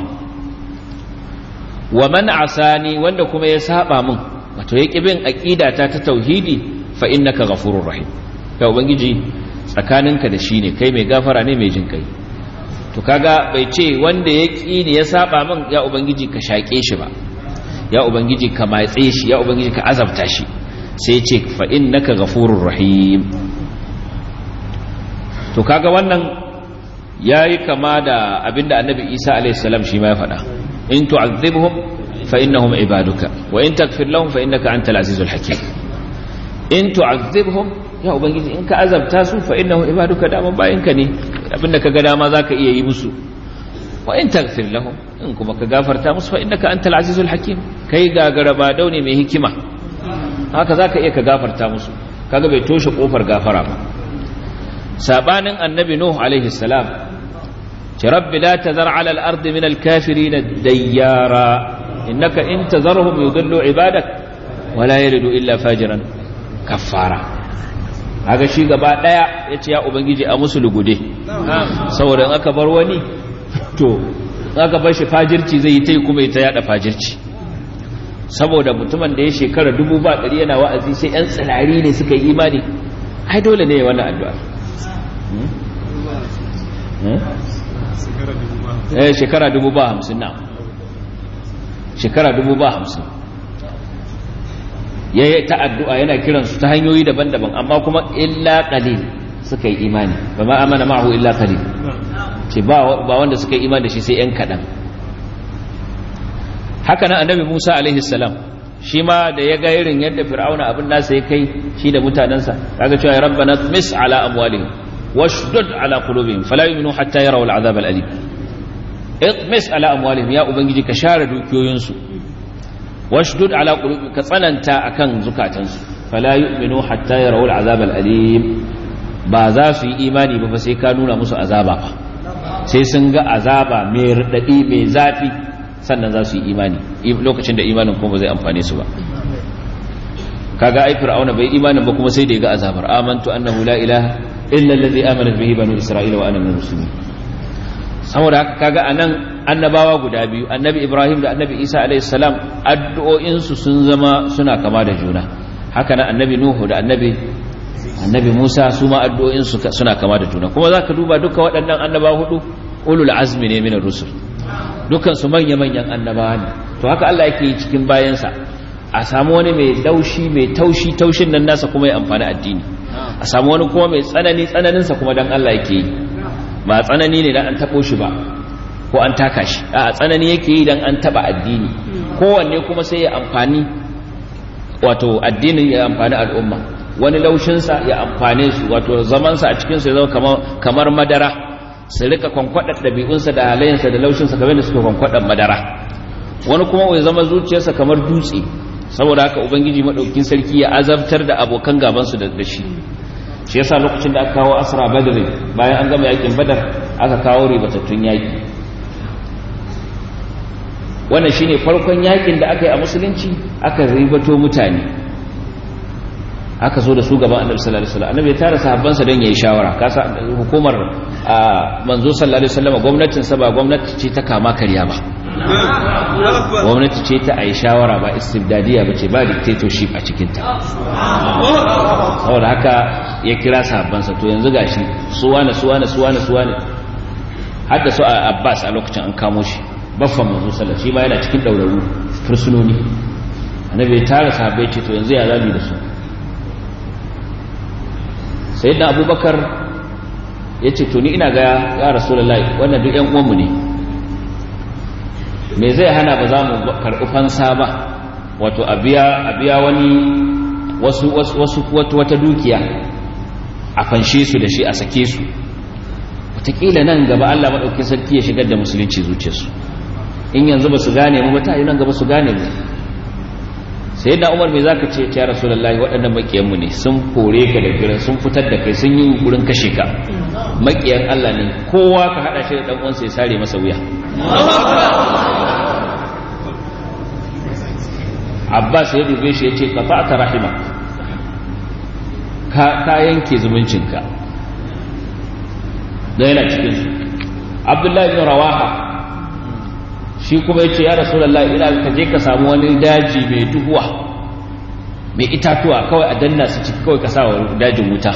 wa man asani wanda kuma ya saba min wato ya bin aqida ta ta tauhidi fa innaka ghafurur rahim ya ubangiji tsakaninka da shi ne kai mai gafara ne mai jin kai to kaga bai ce wanda ya ƙi ne ya saba min ya ubangiji ka shaƙe shi ba ya ubangiji ka matse shi ya ubangiji ka azabta shi sai ce fa innaka ghafurur rahim to kaga wannan yayi kama da abinda annabi Isa alaihi salam shi ma ya faɗa in tu'adhibhum fa innahum ibaduka wa in taghfir lahum fa innaka antal azizul hakim in tu'adhibhum ya ubangiji in ka azabta su fa innahum ibaduka da bayinka ne abinda kaga dama zaka iya yi musu wa in taghfir lahum in kuma ka gafarta musu fa innaka antal azizul hakim kai gagara ba daune mai hikima haka zaka iya ka gafarta musu kaga bai toshe kofar gafara ba sabanin annabi nuh alaihi salam ce rabbi la tazar ala al-ardi min al-kafirin dayyara innaka in tazarhum yudillu ibadak wala yalidu illa fajiran kaffara haka shi gaba daya yace ya ubangiji a musu lugude saboda in aka bar wani to aka bar shi fajirci zai yi ta kuma ta yada fajirci saboda mutumin da ya shekara dubu ba ɗari yana wa'azi sai yan tsinari ne suka yi imani ai dole ne wannan addu'a eh shekara dubu ba hamsin na shekara dubu ba hamsin ya yi ta addu'a yana kiransu ta hanyoyi daban-daban amma kuma illa ƙalil suka yi imani ba ma amana ma'ahu illa qalil ce ba wanda suka yi imani da shi sai yan kaɗan haka nan annabi musa alaihi salam shi ma da ya ga irin yadda fir'auna abin nasa ya kai shi da mutanensa kaga cewa rabbana mis ala amwalihim washdud ala qulubihim fala yu'minu hatta yarawu al'azab al'alim itmis ala amwalihim ya ubangiji ka share dukiyoyinsu washdud ala qulubihim ka tsananta akan zukatansu fala yu'minu hatta yarawu al'azab al'alim ba za su yi imani ba sai ka nuna musu azaba ba sai sun ga azaba mai radadi mai zafi sannan za su yi imani lokacin da imanin kuma zai amfane su ba kaga ai fir'auna bai imanin ba kuma sai da ya ga azabar amantu annahu la ilaha illa allazi amana bihi banu isra'ila wa ana minal muslimin saboda haka kaga anan annabawa guda biyu annabi ibrahim da annabi isa alayhi salam addu'o'in su sun zama suna kama da juna haka nan annabi nuhu da annabi annabi musa su ma addu'o'in su suna kama da juna kuma zaka duba duka waɗannan annabawa hudu ulul azmi ne min rusul dukkan su manya manyan annabawa ne to haka Allah yake yi cikin bayansa a samu wani mai laushi mai taushi taushin nan nasa kuma ya amfani addini a samu wani kuma mai tsanani tsananinsa kuma dan Allah yake yi ba tsanani ne dan an tabo shi ba ko an taka shi a tsanani yake yi dan an taba addini kowanne kuma sai ya amfani wato addinin ya amfani al'umma wani laushinsa ya amfane su wato zamansa a cikinsu ya zama kamar madara su rika kwankwadar ɗabi'unsa da halayensa da laushinsa kamar da suka kwankwadar madara wani kuma ya zama zuciyarsa kamar dutse saboda haka ubangiji maɗaukin sarki ya azabtar da abokan gabansu da shi shi yasa lokacin da aka kawo asra badr bayan an gama yakin badar aka kawo ribatattun yaki wannan shine farkon yakin da aka yi a musulunci aka ribato mutane aka zo da su gaban annabi sallallahu alaihi wasallam annabi ya tara sahabbansa don yayi shawara kasa hukumar manzo sallallahu alaihi wasallam gwamnatin sa ba gwamnati ce ta kama karya ba gwamnati ce ta ayi shawara ba istibdadiya ba ce ba dictatorship a cikin ta saboda haka ya kira sahabbansa to yanzu gashi su wane su wane su wane su wane har da su a Abbas a lokacin an kamo shi baffan manzo sallallahu shi ma yana cikin dauraru fursunoni annabi ya tara sahabbai ce to yanzu ya zabi da su sayyidina abubakar ya ce to ni ina ga ya rasulullahi wannan duk yan uwanmu ne me zai hana ba za mu karɓi fansa ba wato a biya wani wasu wasu wata dukiya a fanshe su da shi a sake su wataƙila nan gaba Allah maɗauki sarki ya shigar da musulunci zuciyarsu in yanzu ba su gane mu ba ta yi nan gaba su gane mu sai da umar mai za ka ce ya rasu lallai waɗannan maƙiyanmu ne sun kore ka da giran sun fitar da kai sun yi wurin kashe ka maƙiyan Allah ne kowa ka haɗa shi da ɗan uwansa ya sare masa wuya abbas ya dube shi ya ce ka fa'ata rahima ka yanke zumuncinka don yana cikinsu abdullahi bin rawaha shi kuma ya ce ya rasulallah ina ka je ka samu wani daji mai duhuwa mai itatuwa kawai a danna su ciki kawai ka sa wa dajin wuta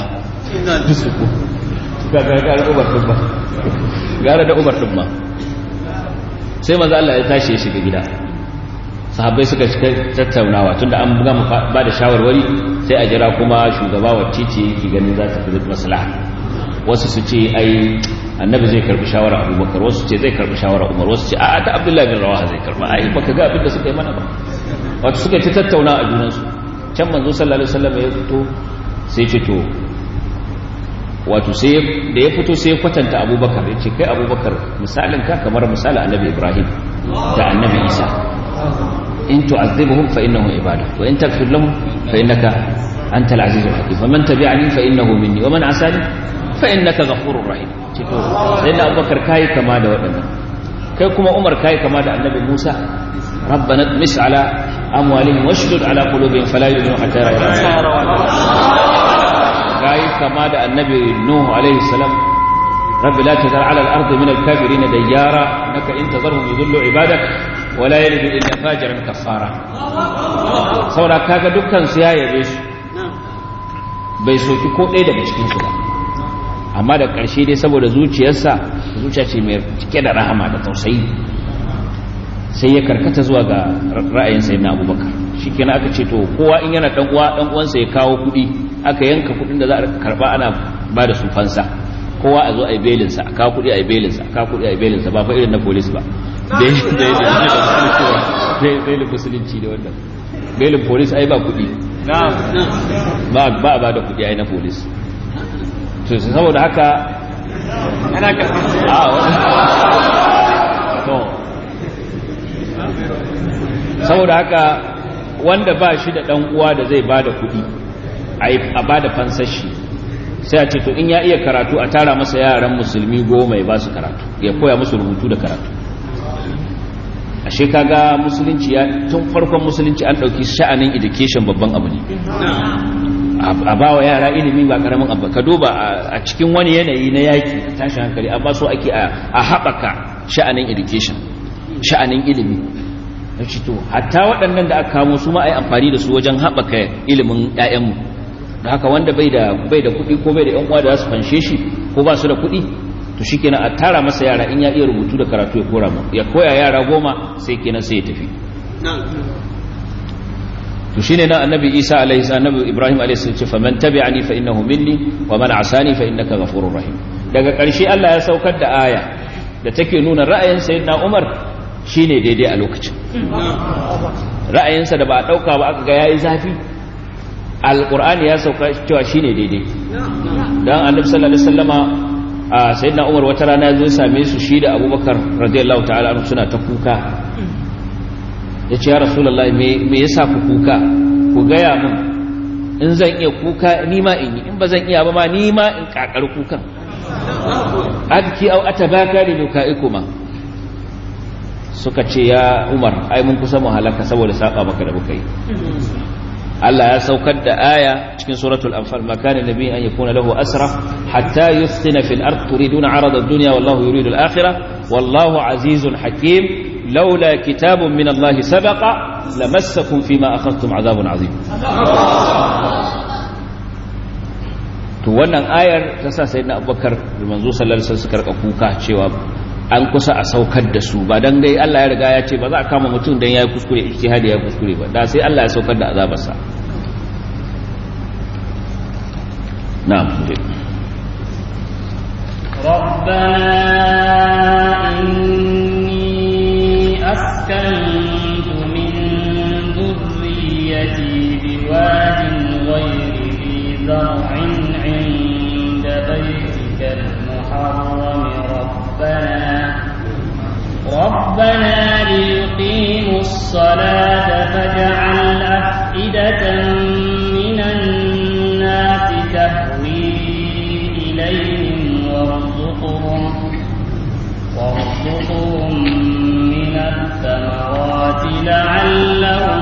gara da umar ɗin ma sai maza Allah ya tashi ya shiga gida sahabbai suka shiga tattaunawa tunda an gama ba da shawarwari sai a jira kuma shugaba wacce ce yake ganin za ta fi maslaha wasu su ce ai annabi zai karbi shawara abubakar wasu ce zai karbi shawara umar wasu ce a ta abdullahi bin rawaha zai karba ai baka ga abin da suka yi mana ba wato suka yi ta tattauna a junansu can manzo sallallahu alaihi wasallam ya fito sai ce to wato sai da ya fito sai ya kwatanta abubakar ya ce kai abubakar misalin ka kamar misalin annabi ibrahim da annabi isa in tu'azzibuhum fa innahum ibadu wa in taghfir lahum fa innaka antal azizul hakim wa man tabi'ani fa innahu minni wa man asani fa innaka ghafurur rahim cito sai da abubakar kai kama da waɗannan kai kuma umar kai kama da annabi musa rabbana tmis ala amwalihim washdud ala qulubihim fala yu'minu hatta yarawu kai kama da annabi nuh alaihi salam rabbi la tazar ala al-ardi min al-kafirin dayyara innaka in tazarhum yudillu ibadak wa la yalidu illa fajiran kaffara saboda kaga dukkan su ya yabe su bai soki ko ɗaya daga cikin su ba amma da ƙarshe dai saboda zuciyarsa zuciya ce mai cike da rahama da tausayi sai ya karkata zuwa ga ra'ayin sai na abubakar shi kenan aka ce to kowa in yana ɗan uwa ɗan uwansa ya kawo kuɗi aka yanka kuɗin da za a karɓa ana ba da su fansa kowa a zo a yi belinsa a kawo kuɗi a yi belinsa a kawo kuɗi a yi belinsa ba fa irin na polis ba belin musulunci da wannan belin polis ai ba kuɗi ba ba ba da kuɗi ai na polis to saboda haka ana ka a to saboda haka wanda ba shi da ɗan uwa da zai ba da kuɗi a ba da fansashi sai a ce to in ya iya karatu a tara masa yaran musulmi goma ya ba su karatu ya koya musu rubutu da karatu ashe kaga musulunci ya tun farkon musulunci an ɗauki sha'anin education babban abu ne a ba wa yara ilimi ba karamin abu ka duba a cikin wani yanayi na yaki tashin hankali amma so ake a haɓaka sha'anin education sha'anin ilimi na to hatta waɗannan da aka kamo su ma a yi amfani da su wajen haɓaka ilimin 'ya'yanmu da haka wanda bai da bai da kuɗi ko bai da 'yan uwa da za su fanshe shi ko ba su da kuɗi to shi kenan a tara masa yara in ya iya rubutu da karatu ya kora mu ya koya yara goma sai kenan sai ya tafi to shine nan annabi Isa alaihi annabi Ibrahim alaihi salam ce faman tabi'ani fa innahu minni wa man asani fa innaka ghafurur rahim daga ƙarshe Allah ya saukar da aya da take nuna ra'ayin sayyidina Umar shine daidai a lokacin ra'ayinsa da ba a dauka ba aka ga yayi zafi alqur'ani ya sauka cewa shine daidai dan annabi sallallahu alaihi wasallama a sayyidina Umar wata rana ya zo same su shi da Abubakar radiyallahu ta'ala anhu suna ta kuka ya ce ya rasulallah me yasa ku kuka ku gaya min in zan iya kuka nima in yi in ba zan iya ba ma nima in kakar kukan adki au atabaka li nukaikuma suka ce ya umar ai mun kusa mu halaka saboda saba maka da muka yi Allah ya saukar da aya cikin suratul anfal ma kana nabi an yakuna lahu asra hatta yuskhina fil ard turiduna arada ad-dunya wallahu yuridu al-akhirah wallahu azizun hakim لولا كتاب من الله سبق لمسكم فيما أخذتم عذاب عظيم to wannan ayar ta sa sayyidina abubakar da manzo sallallahu alaihi wasallam suka rika kuka cewa an kusa a saukar da su ba dan dai Allah ya riga ya ce ba za a kama mutum dan yayi kuskure ijtihadi ya kuskure ba da sai Allah ya saukar da azabarsa na'am ربنا إني أسكنت من ذريتي بواد غير ذي زرع عند بيتك المحرم ربنا ربنا ليقيموا الصلاة فاجعل أفئدة من الناس تهوي إليهم وارزقهم وارزقهم من الثمرات لعلهم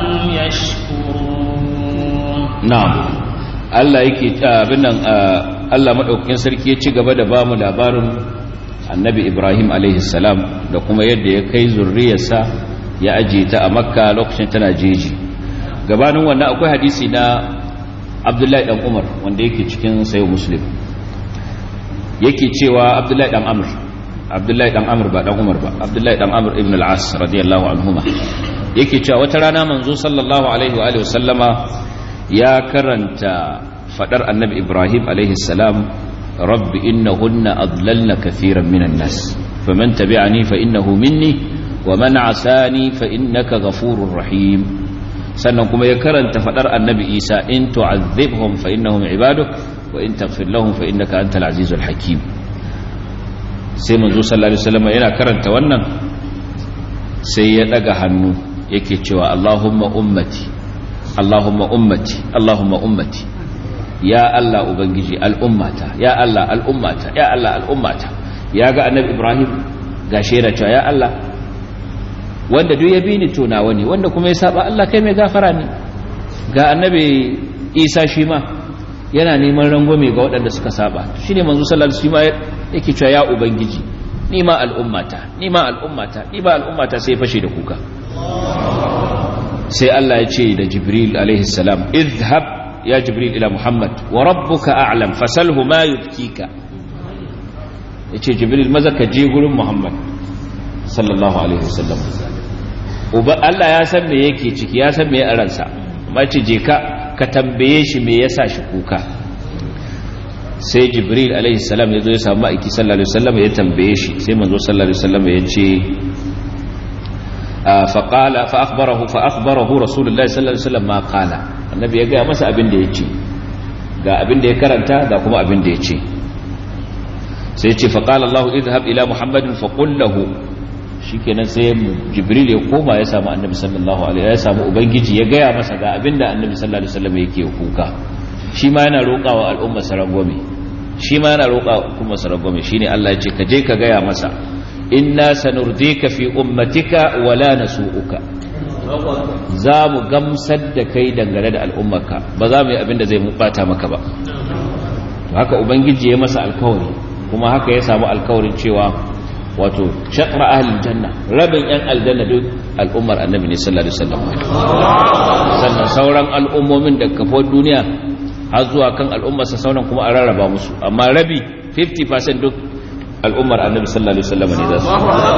يشكرون na'am Allah yake abin nan Allah madaukakin sarki ya ci gaba da bamu labarin Annabi Ibrahim alaihi salam da kuma yadda ya kai zurriyarsa ya aje ta a Makka lokacin tana jeji gabanin wannan akwai hadisi na Abdullahi dan Umar wanda yake cikin sayo Muslim yake cewa Abdullahi dan Amr Abdullahi dan Amr ba dan Umar ba Abdullahi dan Amr ibn al-As radiyallahu anhuma yake cewa wata rana manzo sallallahu alaihi wa alihi wasallama ya karanta fadar annabi ibrahim salam rabbi innahunna adlalna kathiran minan nas faman tabi'ani fa innahu minni wa man asani fa innaka ghafurur rahim sannan kuma ya karanta fadar annabi isa in tu'adhibhum fa innahum ibaduk wa in taghfir lahum fa innaka antal azizul hakim sai manzo sallallahu alaihi wasallam yana karanta wannan sai ya daga hannu yake cewa allahumma ummati Allahumma ummati Allahumma ummati ya Allah ubangiji al'ummata ya Allah al'ummata ya Allah al'ummata ya ga annabi Ibrahim ga shaida cewa ya Allah wanda duk ya bi ni to nawa ne wanda kuma ya saba Allah kai mai gafara ne ga annabi Isa shi ma yana neman rangwame ga waɗanda suka saba shine manzo sallallahu alaihi wasallam yake cewa ya ubangiji ni ma al'ummata ni ma al'ummata ni ma al'ummata sai fashe da kuka sai Allah ya ce da Jibril alaihi salam idhhab ya Jibril ila Muhammad wa rabbuka a'lam fasalhu ma yubkika yace Jibril maza ka je gurin Muhammad sallallahu alaihi wasallam uba Allah ya san me yake ciki ya san me a ransa amma ce je ka ka tambaye shi me yasa shi kuka sai jibril alaihi salam ya zo ya samu ma'aiki sallallahu alaihi wasallam ya tambaye shi sai manzo sallallahu alaihi wasallam ya ce faƙala fa'akbarahu fa'akbarahu rasulullahi sallallahu alaihi wasallam ma ƙala annabi ya gaya masa abin da ya ce ga abin da ya karanta ga kuma abin da ya ce sai ce faƙala Allah idhab ila muhammadin faƙul lahu shikenan sai jibril ya koma ya samu annabi sallallahu alaihi ya samu ubangiji ya gaya masa ga abin da annabi sallallahu alaihi wasallam yake kuka shi ma yana roƙawa al'umma sarangwame shi ma yana roƙa kuma sarangwame shine Allah ya ce ka je ka gaya masa inna sanurdika fi ummatika wala nasu'uka za mu gamsar da kai dangane da al'ummarka ba za mu yi abin da zai bata maka ba haka ubangiji ya masa alkawari kuma haka ya samu alkawarin cewa wato shaqra ahlil janna rabin yan aljanna duk al'ummar annabi ne sallallahu alaihi wasallam sannan sauran al'ummomin da kafo duniya har zuwa kan al'ummarsa sauran kuma a rarraba musu amma rabi 50% duk al'ummar annabi sallallahu alaihi wasallam ne za su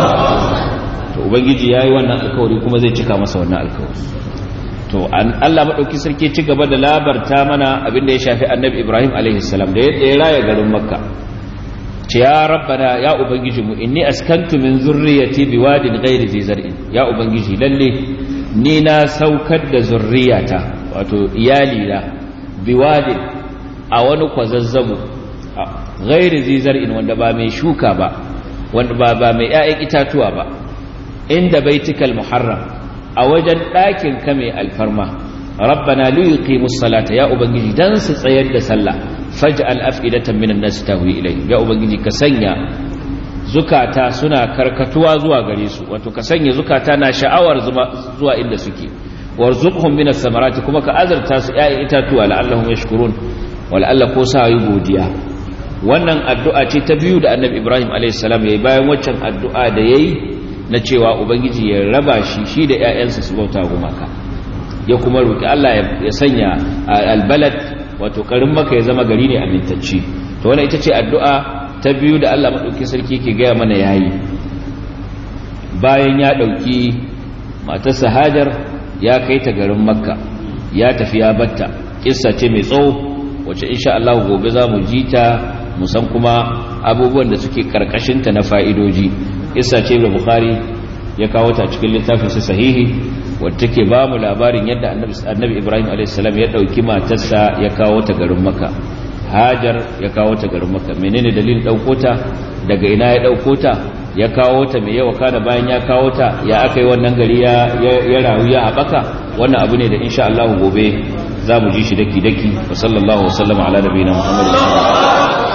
to ubangiji yayi wannan alkawari kuma zai cika masa wannan alkawari to an Allah madauki sarki ci gaba da labarta mana abin da ya shafi annabi Ibrahim alaihi salam da ya raya garin Makka ce ya rabbana ya ubangiji mu inni askantu min zurriyati biwadin ghairi zi zar'in ya ubangiji lalle ni na saukar da zurriyata wato iyali na biwadin a wani kwazazzabo ghairi zizar'in wanda ba mai shuka ba wanda ba ba mai ƴaƴan itatuwa ba inda baitikal muharram a wajen ɗakin ka mai alfarma rabbana li yuqimus salata ya ubangiji dan su tsayar da sallah faj'al af'idatan minan nas tahwi ilay ya ubangiji ka sanya zukata suna karkatuwa zuwa gare su wato ka sanya zukata na sha'awar zuwa inda suke warzuqhum minas samarati kuma ka azarta su ƴaƴan itatuwa la'allahum yashkurun wala Allah ko sa yi godiya wannan addu'a ce ta biyu da annabi ibrahim a.s. ya yi bayan waccan addu'a da ya yi na cewa ubangiji ya raba shi shi da ‘ya'yansa su bauta gumaka ya kuma roƙi allah ya sanya albalad wato ƙarin maka ya zama gari ne amintacci to wannan ita ce addu'a ta biyu da allah maɗauki sarki ke gaya mana ya yi bayan ya ɗauki matarsa hajar ya kai ta garin makka ya tafi ya batta ƙissa ce mai tsawo wacce insha Allah gobe za mu ji ta musan kuma abubuwan da suke karkashinta na fa'idoji isa ce da bukhari ya kawo ta cikin littafin su sahihi wadda take ba mu labarin yadda annabi ibrahim a.s. ya ɗauki matarsa ya kawo ta garin maka hajar ya kawo ta garin maka menene dalilin ɗauko ta daga ina ya ɗauko ta ya kawo ta mai yawa kana bayan ya kawo ta ya aka yi wannan gari ya rayu ya haɓaka wannan abu ne da insha Allah gobe za mu ji shi daki-daki wa sallallahu wasallama ala nabiyina muhammadin